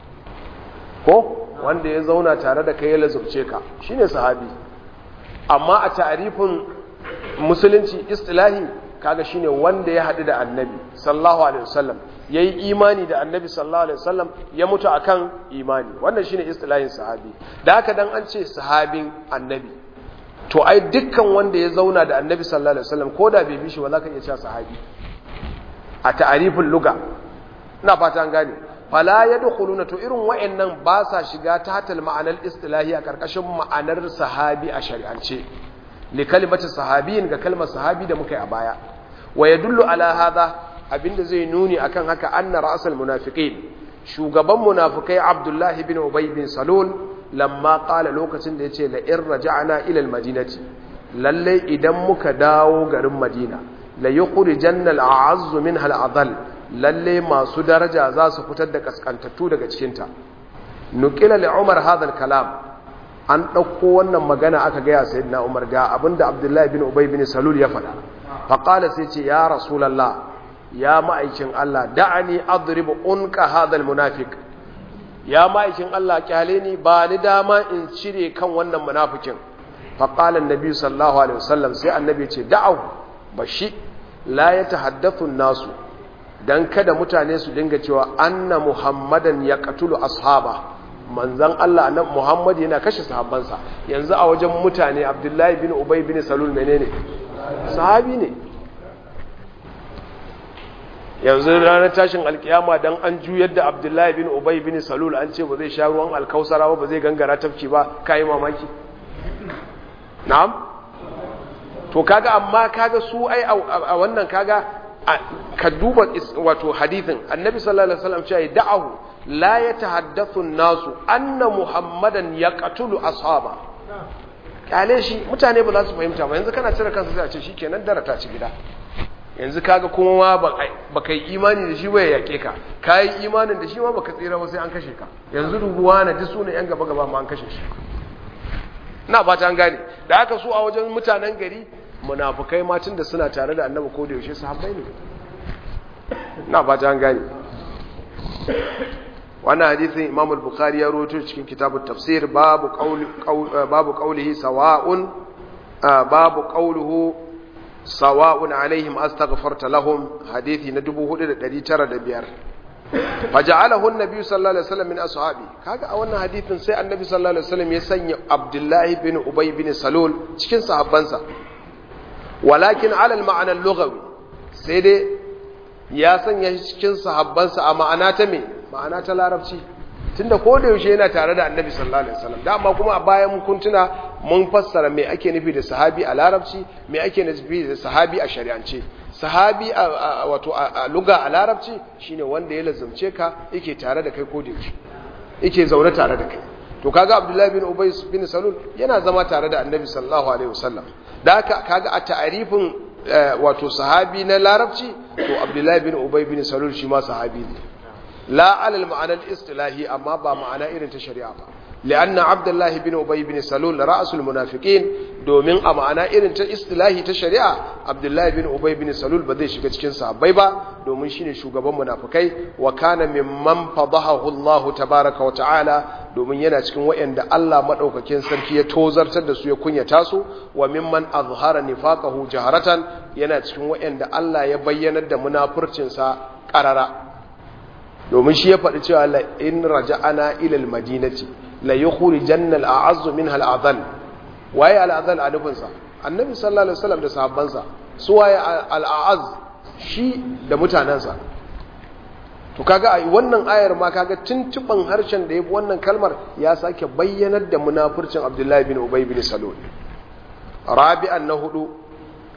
ko wanda ya zauna tare da kai ya lazubce ka shine sahabi amma a ta'arifin musulunci istilahi kaga shine wanda ya haɗu da annabi sallallahu alaihi wasallam yayi imani da annabi sallallahu alaihi wasallam ya mutu akan imani wannan shine istilahin sahabi da haka dan an ce sahabin annabi to ai dukkan wanda ya zauna da annabi sallallahu alaihi wasallam ko da bai bi shi ba za ka iya cewa sahabi a ta'arifin luga ina fata an gane fala yadkhuluna to irin wayannan ba sa shiga ta hatal ma'anar istilahi a karkashin ma'anar sahabi a shari'ance li kalimati sahabiyin ga kalmar sahabi da muka yi a baya wa yadullu ala hadha abinda zai nuni akan haka anna ra'sal munafiqin shugaban munafikai abdullahi bin ubay bin salul lamma qala lokacin da yace la in raja'na ila al-madinati lalle idan muka dawo garin madina la yukhrijanna al-a'azz minha al-adall lalle masu daraja za su fitar da kaskantattu daga cikin ta nuqila li umar hadha al-kalam an dauko wannan magana aka ga ya sayyidina umar ga abinda abdullahi bin ubay bin salul ya faɗa fa qala sai ce ya rasulullah ya ma'aikin Allah da'ani adribu unqa hadha al-munafiq ya ma'aikin Allah kyale ni ba ni dama in cire kan wannan munafikin fa qala an-nabi sallallahu alaihi wasallam sai annabi ce da'ahu bashi la ya tahaddathu nasu dan kada mutane su dinga cewa anna muhammadan ya qatulu ashaba manzon Allah annabi muhammad yana kashe sahabbansa yanzu a wajen mutane abdullahi bin ubay bin salul menene sahabi ne yanzu ranar tashin alkiyama dan an juyar da abdullahi bin ubay bin salul an ce ba zai sha ruwan alkausara ba ba zai gangara tafki ba kai mamaki na'am to kaga amma kaga su ai a wannan kaga ka duba wato hadithin annabi sallallahu alaihi wasallam cewa da'ahu la yatahaddathu an-nasu anna muhammadan yaqtulu ashaba kale shi mutane ba za su fahimta ba yanzu kana cire kansa sai a ce shikenan dara ta ci gida yanzu kaga kuma ma ba kai imani da shi ba ya yake ka kai imanin da shi ma baka tsira ba sai an kashe ka yanzu rubuwa na duk sunan yan gaba gaba ma an kashe shi na ba ta gane da aka so a wajen mutanen gari munafukai matan da suna tare da annabi ko da yaushe sahabbai ne na ba ta gane wannan hadisin imam al-bukhari ya rawaito cikin kitabut tafsir babu qawli babu qawlihi sawa'un babu qawluhu sawa'un alaihim astaghfarta lahum hadisi na 4905 faja'alahu an-nabi sallallahu alaihi wasallam min ashabi kaga a wannan hadisin sai annabi sallallahu alaihi wasallam ya sanya abdullahi bin ubay bin salul cikin sahabbansa walakin ala al-ma'na al-lughawi sai dai ya sanya shi cikin sahabbansa a ma'ana ta me ma'ana ta larabci tunda ko da yaushe yana tare da annabi sallallahu alaihi wasallam da amma kuma a bayan kun tuna mun fassara me ake nufi da sahabi a larabci me ake nufi da sahabi a shari'ance sahabi a wato a luga a larabci shine wanda ya lazumce ka yake tare da kai ko da yaushe yake zaune tare da kai to kaga abdullahi bin ubay bin salul yana zama tare da annabi sallallahu alaihi wasallam da haka kaga a ta'arifin wato sahabi na larabci to abdullahi bin ubay bin salul shi ma sahabi ne la alal ma'anar istilahi amma ba ma'ana irin ta shari'a ba li'anna abdullahi bin ubay bin salul ra'sul munafiqin domin a ma'ana irin ta istilahi ta shari'a abdullahi bin ubay bin salul ba zai shiga cikin sahabbai ba domin shine shugaban munafikai wa kana mimman fadahahu Allah tabaaraka wa ta'ala domin yana cikin wayanda Allah madaukakin sarki ya tozartar da su ya kunyata su wa mimman azhara nifaqahu jaharatan yana cikin wayanda Allah ya bayyanar da munafurcin sa qarara domin shi ya faɗi cewa la in raja'ana ila al-madinati la yukhrijanna al-a'azzu minha al-adhal waye al-adhal a nufin sa annabi sallallahu alaihi wasallam da sahabbansa su waye al-a'az shi da mutanansa to kaga a wannan ayar ma kaga tuntuban harshen da yafi wannan kalmar ya sake bayyanar da munafircin Abdullahi bin Ubay bin Salul rabi'an na hudu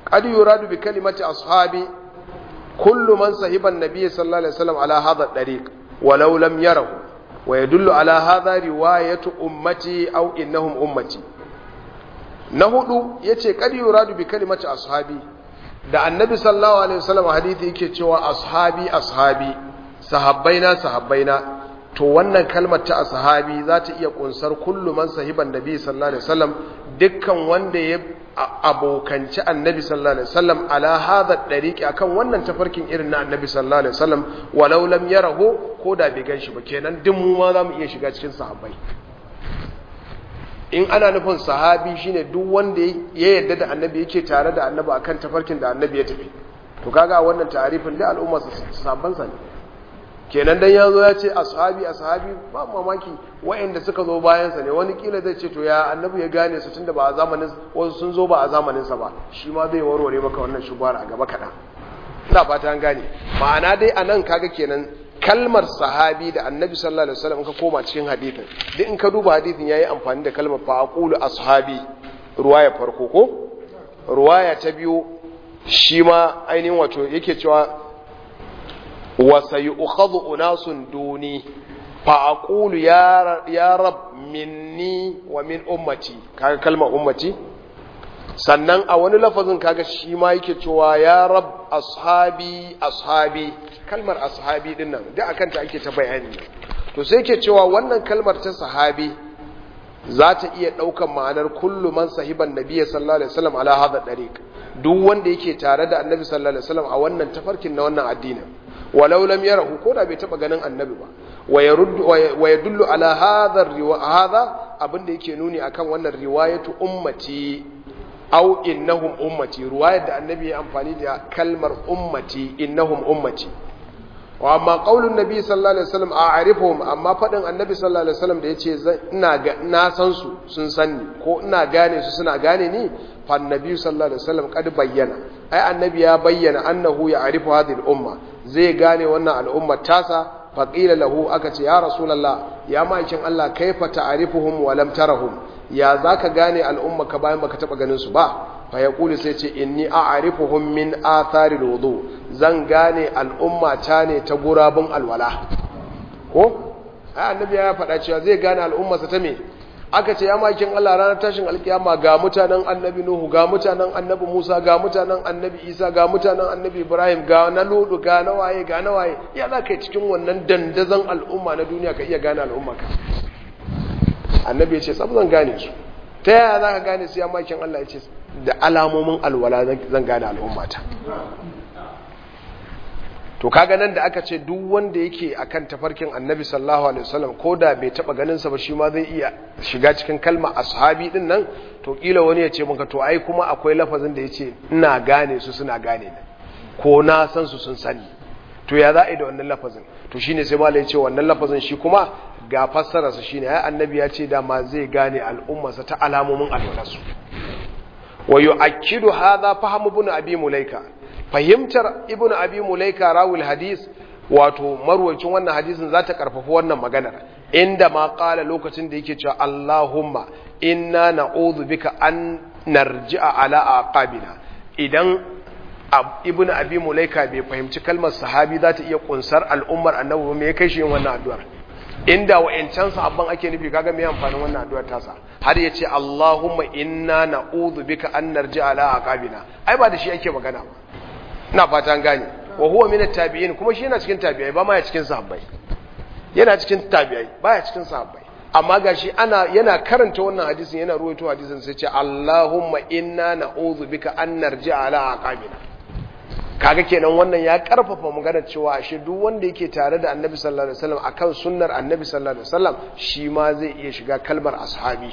qad yuradu bi kalimati ashabi kullu man sahiba an-nabiy sallallahu alaihi wasallam ala hadha ad-dariq walau lam yarahu wa yadullu ala hadha riwayatu ummati aw innahum ummati na hudu yace qad yuradu bi kalimati ashabi da annabi sallallahu alaihi wasallam hadisi yake cewa ashabi ashabi sahabbaina sahabbaina to wannan kalmar ta ashabi za ta iya kunsar kullu man sahiban nabi sallallahu alaihi wasallam dukkan wanda ya abokanci annabi sallallahu alaihi wasallam ala hadha dariqi akan wannan tafarkin irin na annabi sallallahu alaihi wasallam walau lam yarahu ko da bai ganshi ba kenan duk mu ma za mu iya shiga cikin sahabbai in ana nufin sahabi shine duk wanda ya yarda da annabi yake tare da annabi akan tafarkin da annabi ya tafi to kaga wannan ta'arifin da al'umma sabban sa ne kenan dan yazo ya ce ashabi ashabi ba mamaki wayanda suka zo bayan sa ne wani kila zai ce to ya annabi ya gane su tunda ba a zamanin wasu sun zo ba a zamanin sa ba shi ma zai warware maka wannan shubar a gaba kaɗan ina fata an gane ma'ana dai anan kaga kenan kalmar sahabi da annabi sallallahu alaihi wasallam ka koma cikin hadithin duk in ka duba hadithin yayi amfani da kalmar fa aqulu ashabi ruwaya farko ko ruwaya ta biyu shi ma ainihin wato yake cewa wa sayu'khadhu unasun duni fa aqulu ya ya rab minni wa min ummati kaga kalmar ummati sannan a wani lafazin kaga shi ma yake cewa ya rab ashabi ashabi kalmar ashabi din nan duk akan ta ake ta bayani to sai yake cewa wannan kalmar ta sahabi za ta iya ɗaukan ma'anar kullu man sahiban nabiyyi sallallahu alaihi wasallam ala hadha dariq duk wanda yake tare da annabi sallallahu alaihi wasallam a wannan tafarkin na wannan addinin walau lam yarahu ko da bai taba ganin annabi ba wa yaruddu wa yadullu ala hadha hadha abinda yake nuni akan wannan riwayatu ummati au innahum ummati ruwayar da annabi ya amfani da kalmar ummati innahum ummati wa amma qaulun nabi sallallahu alaihi wasallam a'rifuhum amma fadin annabi sallallahu alaihi wasallam da yace ina ga na san su sun san ni ko ina gane su suna gane ni fa annabi sallallahu alaihi wasallam kad bayyana ai annabi ya bayyana annahu ya'rifu hadhihi al-umma zai gane wannan al'umma tasa fa qila lahu aka ce ya rasulullah ya ma'aikin Allah kaifa ta'rifuhum wa lam tarahum ya za ka gane al'umma ka bayan baka taɓa ganin su ba fa ya kuli sai ce inni a arifuhun min athari wudu zan gane al'umma ta ne ta gurabun alwala ko ai annabi ya faɗa cewa zai gane al'ummarsa ta me aka ce ya makin Allah ranar tashin alkiyama ga mutanen annabi Nuhu ga mutanen annabi Musa ga mutanen annabi Isa ga mutanen annabi Ibrahim ga na Ludu ga na waye ga na waye ya za ka yi cikin wannan dandazon al'umma na duniya ka iya gane al'umma ka annabi ya ce tsab zan gane su ta yaya za ka gane su ya makin Allah ya ce da alamomin alwala zan gane al'ummata to kaga nan da aka ce duk wanda yake akan tafarkin annabi sallallahu alaihi wasallam ko da bai taba ganin sa ba shi ma zai iya shiga cikin kalma ashabi din nan to kila wani ya ce maka to ai kuma akwai lafazin da yace ina gane su suna gane ni ko na san su sun sani to ya za a yi da wannan lafazin to shine sai malai ya ce wannan lafazin shi kuma ga fassararsa shine ai annabi ya ce dama zai gane al'ummarsa ta alamomin alwalarsu wa yu'akkidu hadha fahm ibn abi mulaika fahimtar ibn abi mulaika rawul hadis wato marwacin wannan hadisin za ta karfafa wannan maganar inda ma qala lokacin da yake cewa Allahumma inna na'udhu bika an narji'a ala aqabina idan ibn abi mulaika bai fahimci kalmar sahabi za ta iya kunsar al'ummar annabi ba me ya kai shi yin wannan addu'ar inda wa'ancan sahabban ake nufi kaga me amfanin wannan addu'ar tasa har yace Allahumma inna na'udhu bika an narji'a ala aqabina ai ba da shi ake magana ba ina fatan gane wa huwa min at-tabi'in kuma shi yana cikin tabi'ai ba ma ya cikin sahabbai yana cikin tabi'ai ba ya cikin sahabbai amma gashi ana yana karanta wannan hadisin yana ruwaito hadisin sai ce Allahumma inna na'udhu bika an narji'a ala aqabina kaga kenan wannan ya karfafa maganar cewa ashe duk wanda yake tare da Annabi sallallahu alaihi wasallam akan sunnar Annabi sallallahu alaihi wasallam shi ma zai iya shiga kalmar ashabi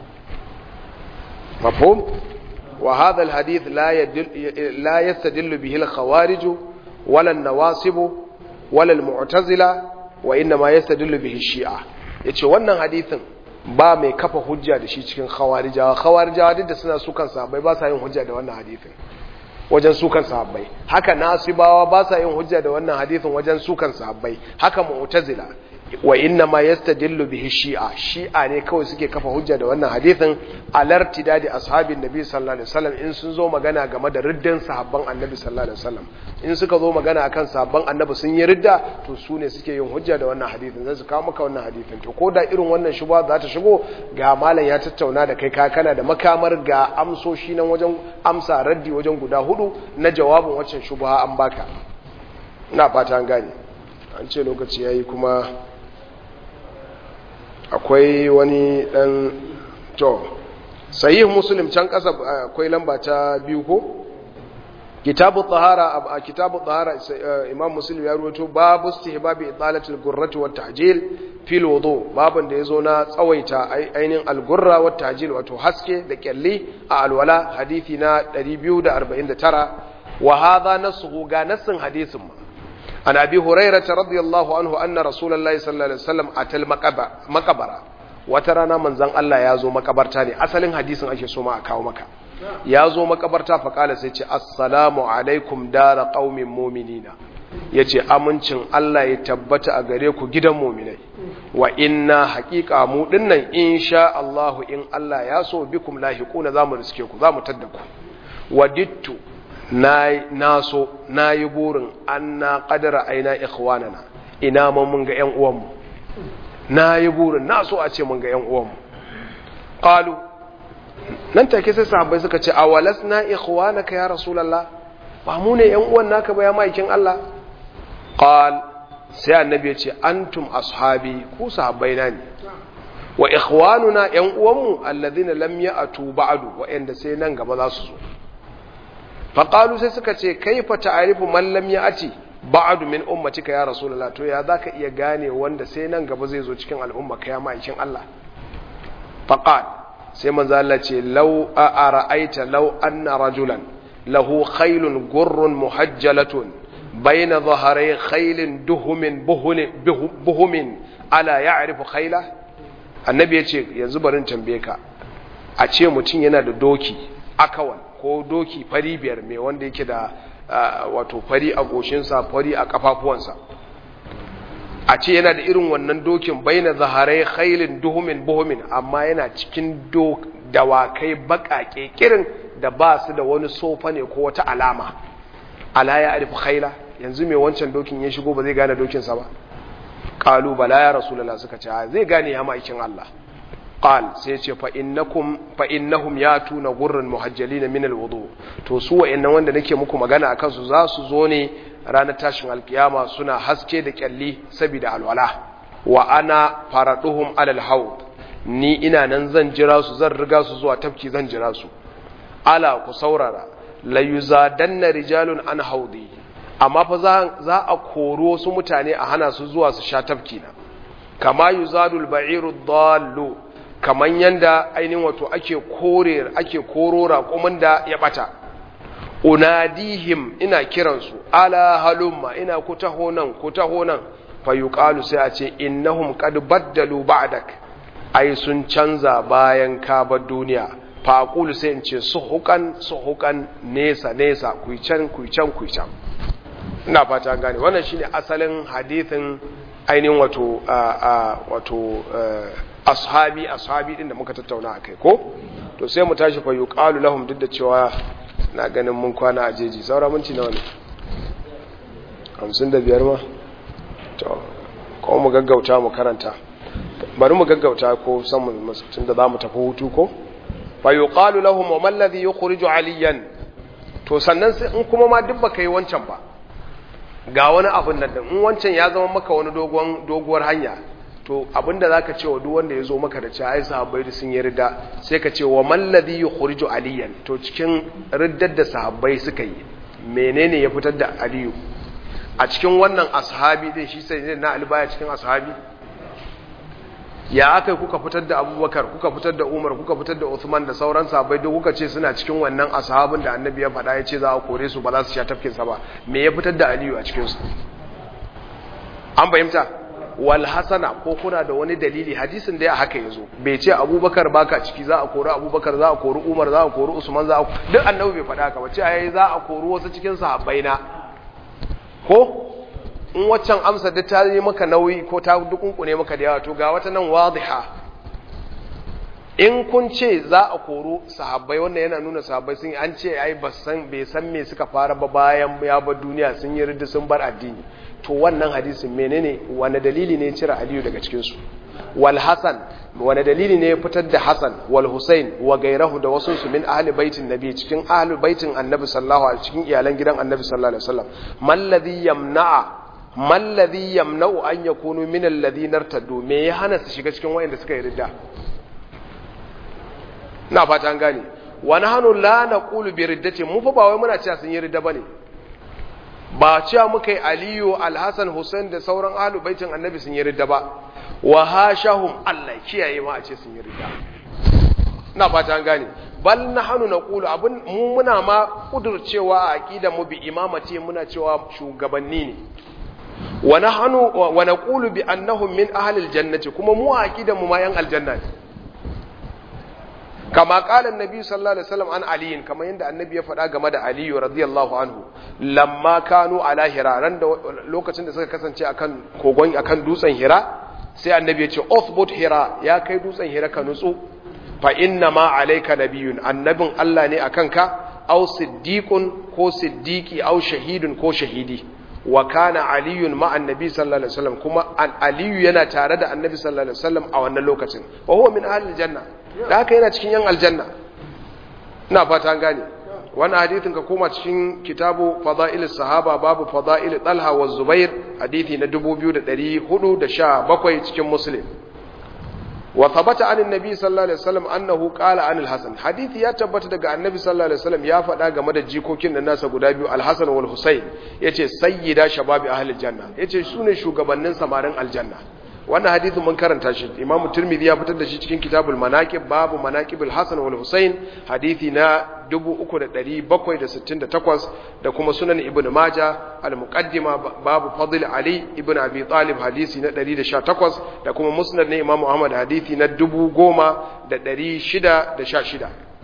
mafhum wa hadha alhadith la yadil la yastadillu bihi alkhawarij wala an-nawasib wala al-mu'tazila wa inna ma yastadillu bihi shi'a yace wannan hadithin ba mai kafa hujja da shi cikin khawarijawa khawarijawa duk da suna sukan sahabbai ba sa yin hujja da wannan hadithin wajen sukan sahabbai haka nasibawa ba sa yin hujja da wannan hadithin wajen sukan sahabbai haka mu'tazila wa inna ma yastadillu bihi shi'a shi'a ne kawai suke kafa hujja da wannan hadithin alartidadi ashabin nabi sallallahu alaihi wasallam in sun zo magana game da riddan sahabban annabi sallallahu alaihi wasallam in suka zo magana akan sahabban annabi sun yi ridda to su ne suke yin hujja da wannan hadithin zai su kawo maka wannan hadithin to ko da irin wannan shubha za ta shigo ga malam ya tattauna da kai kana da makamar ga amsoshi nan wajen amsa raddi wajen guda hudu na jawabin waccan shubha an baka ina fata an gane an ce lokaci yayi kuma akwai wani dan to sahih muslim can kasa akwai lamba ta biyu ko kitabu tahara a kitabu tahara imam muslim ya ruwato babu istihbabi italatul gurrati wat tahjil fil wudu babun da yazo na tsawaita ainin al-gurra wat tahjil wato haske da kyalli a alwala hadisi na 249 wa hadha nasu ga nasin hadisin ma عن أبي هريرة رضي الله عنه أن رسول الله صلى الله عليه وسلم أتى المقبرة وترانا من زن الله يازو مقبرتاني أصل حديث أشي سوما أكاو مكا يازو مقبرتا فقال سيتي السلام عليكم دار قوم مؤمنين yace amincin Allah ya tabbata a gare ku gidan muminai wa inna haqiqa mu dinnan insha Allah in Allah ya so bikum lahiquna zamu riske ku zamu tadda ku wadittu na so na yi burin an na ƙadara aina ikhwanana ina ma mun ga ‘yan uwanmu na yi burin na so a ce mun ga ‘yan uwanmu ƙalu nan take sai sahabbai suka ce a walas na ikhwanaka ya rasulallah ba mu ne ‘yan uwan naka ba ya maikin Allah ƙal sai annabi ya ce antum ashabi ku sahabbai na ne wa ikhwanuna ‘yan uwanmu allazina lam ya'tu ba'du wa'anda sai nan gaba za su zo faƙalu sai suka ce kai fa ta'arifu man lam ya'ti ba'du min ummatika ya rasulullah to ya zaka iya gane wanda sai nan gaba zai zo cikin al'umma kai ma'aikin Allah faqal sai manzo Allah ce law ara'aita law anna rajulan lahu khaylun gurrun muhajjalatun bayna dhahray khaylin duhumin buhumin ala ya'rifu khayla annabi ya ce yanzu barin tambaye ka a ce mutum yana da doki akawan ko doki fari biyar mai wanda yake da wato fari a goshinsa fari a kafafuwansa a ce yana da irin wannan dokin baina zaharai khailin duhumin buhumin amma yana cikin dawakai baƙaƙe kirin da ba su da wani sofa ne ko wata alama ala ya arifu khaila yanzu mai wancan dokin ya shigo ba zai gane dokinsa ba ƙalu bala ya rasulullah suka ce zai gane ya ma'aikin Allah qal sai ce fa innakum fa innahum yatuna gurran muhajjalina min alwudu to su wa'annan wanda nake muku magana akan su za su zo ne ranar tashin alkiyama suna haske da kyalli saboda alwala wa ana faraduhum alal haud ni ina nan zan jira su zan riga su zuwa tafki zan jira su ala ku saurara la yuzadanna rijalun an haudi amma fa za a kori wasu mutane a hana su zuwa su sha tafki na kama yuzadul ba'iru dallu kaman yanda ainihin wato ake kore ake koro raƙumin da ya bata unadihim ina kiransu ala halumma ina ku taho nan ku taho nan fa yuqalu sai a ce innahum qad baddalu ba'dak ai sun canza bayan ka bar duniya fa aqulu sai in ce suhukan suhukan nesa nesa ku can ku can ku can ina fata gane wannan shine asalin hadithin ainihin wato wato ashabi ashabi din da muka tattauna akai ko to sai mu tashi fa yuqalu lahum duk da cewa na ganin mun kwana a jeji saura minti nawa ne 55 ma to ko mu gaggauta mu karanta bari mu gaggauta ko san mu tun da zamu tafi hutu ko fa yuqalu lahum wa man ladhi yukhriju aliyan to sannan sai in kuma ma duk baka yi wancan ba ga wani abin nan in wancan ya zama maka wani dogon doguwar hanya to abinda zaka ce wa duk wanda ya zo maka da cewa ai sahabbai da sun yi ridda sai ka ce wa man ladhi yukhriju aliyan to cikin riddar da sahabbai suka yi menene ya fitar da aliyu a cikin wannan ashabi din shi sai na ali baya cikin ashabi ya aka kuka fitar da abubakar kuka fitar da umar kuka fitar da usman da sauran sahabbai duk kuka ce suna cikin wannan ashabin da annabi ya faɗa ya ce za a kore su ba za su sha tafkinsa ba me ya fitar da aliyu a cikinsu an fahimta wal hasana ko kuna da wani dalili hadisin da ya haka ya zo bai ce abubakar baka ciki za a kori abubakar za a kori umar za a kori usman za a duk annabi bai faɗa haka ba ce ai za a kori wasu cikin sahabbai na ko in waccan amsa da ta yi maka nauyi ko ta dukunkune maka da yawa to ga wata nan wadiha in kun ce za a koro sahabbai wannan yana nuna sahabbai sun an ce ai bai san me suka fara ba bayan ya bar duniya sun yi ridda sun bar addini to wannan hadisin menene wani dalili ne cire aliyu daga cikin su wal hasan wani dalili ne fitar da hasan wal husain wa gairahu da wasu su min ahli baitin nabi cikin ahli baitin annabi sallallahu alaihi cikin iyalan gidan annabi sallallahu alaihi wasallam man ladhi yamna'a man ladhi yamna'u an yakunu min alladhina irtaddu me ya hana su shiga cikin wayanda suka yi ridda na fata an gane wani hannu la na ƙulu bi riddati mu fa ba wai muna cewa sun yi ridda bane ba cewa muka yi aliyu alhassan hussein da sauran ahlu baitin annabi sun yi ridda ba wa hashahum allah kiyaye ma a ce sun yi ridda na fata an gane bal na hannu na ƙulu abin mu muna ma ƙudurcewa a aƙida mu bi imamati muna cewa shugabanni ne wa nahnu wa naqulu bi annahum min ahli aljannati kuma mu a aƙidan mu ma yan aljanna ne kama kalan nabi sallallahu alaihi wasallam an aliyin kama yadda annabi ya faɗa game da aliyu radiyallahu anhu lamma kanu ala hira ran da lokacin da suka kasance akan kogon akan dutsen hira sai annabi ya ce uthbut hira ya kai dutsen hira ka nutsu fa inna ma alayka nabiyyun annabin Allah ne akan ka aw siddiqun ko siddiqi aw shahidun ko shahidi wa kana aliyun ma annabi sallallahu alaihi wasallam kuma aliyu yana tare da annabi sallallahu alaihi wasallam a wannan lokacin wa huwa min ahli janna da haka yana cikin yan aljanna ina fata an gane wannan hadithin ka koma cikin kitabu fada'il sahaba babu fada'il talha wa zubair hadithi na 2417 cikin muslim wa thabata an annabi sallallahu alaihi wasallam annahu qala an al-hasan hadithi ya tabbata daga annabi sallallahu alaihi wasallam ya faɗa game da jikokin da nasa guda biyu al-hasan wal husayn yace sayyida shababi ahli janna yace sune shugabannin samarin aljanna wannan hadithin mun karanta shi imamu tirmidhi ya fitar da shi cikin kitabul manaqib babu manaqibul hasan wal husayn hadithi na 3768 da kuma sunan ibn majah al muqaddima babu fadl ali ibn abi talib hadisi na 118 da kuma musnad na imamu ahmad hadithi na 10616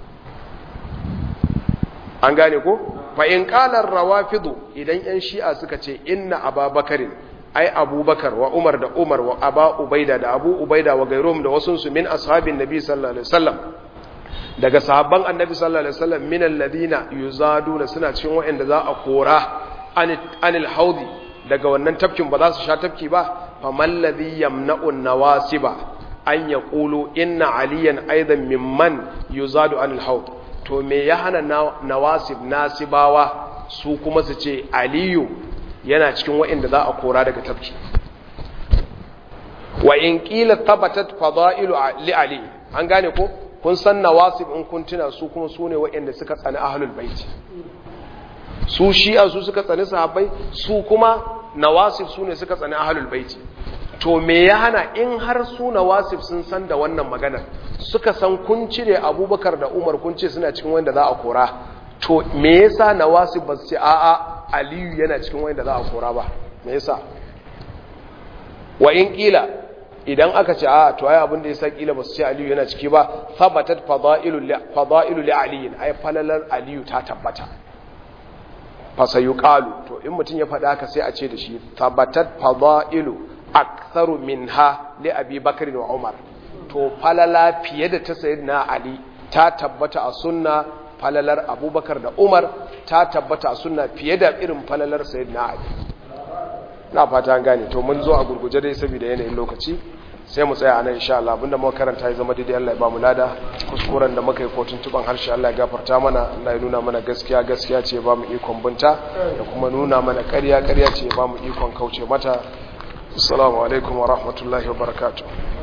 an gane ko fa in qala ar-rawafidu idan yan shi'a suka ce inna ababakarin ai abubakar wa umar da umar wa aba ubaida da abu ubaida wa gairum da wasunsu min ashabin nabi sallallahu alaihi wasallam daga sahabban annabi sallallahu alaihi wasallam min alladhina yuzaduna suna cikin wa'anda za a kora anil haudi daga wannan tafkin ba za su sha tafki ba faman ladhi yamna'u nawasiba an yaqulu inna aliyan aidan mimman yuzadu anil haud to me ya hana nawasib nasibawa su kuma su ce aliyu yana cikin waɗanda za a kora daga tafki wa in qila thabatat fadailu li ali an gane ko kun san nawasib in kun tuna su kuma su ne waɗanda suka tsani ahlul bait su shi'a su suka tsani sahabbai su kuma nawasib su ne suka tsani ahlul bait to me ya hana in har su nawasib sun san da wannan maganar suka san kun cire abubakar da umar kun ce suna cikin wanda za a kora to me yasa nawasib ba su ce a'a aliyu yana cikin wanda za a kora ba me yasa wa in kila idan aka ce a to ai abin da yasa kila ba su ce aliyu yana ciki ba thabatat fadailu li fadailu li aliyin ai falalar aliyu ta tabbata fa sayuqalu to in mutun ya faɗa haka sai a ce da shi thabatat fadailu aktharu minha li abi bakr wa umar to falala fiye da ta sayyidina ali ta tabbata a sunna falalar abubakar da umar ta tabbata suna fiye da irin falalar sayid na ali na fata an gane to mun zo a gurguje dai saboda yanayin lokaci sai mu tsaya a nan insha Allah abinda muka karanta ya zama daidai Allah ya ba mu lada kuskuren da muka yi ko tuntuban harshe Allah ya gafarta mana Allah ya nuna mana gaskiya gaskiya ce ya ba mu ikon binta da kuma nuna mana ƙarya ƙarya ce ya ba mu ikon kauce mata assalamu alaikum wa rahmatullahi wa barakatuh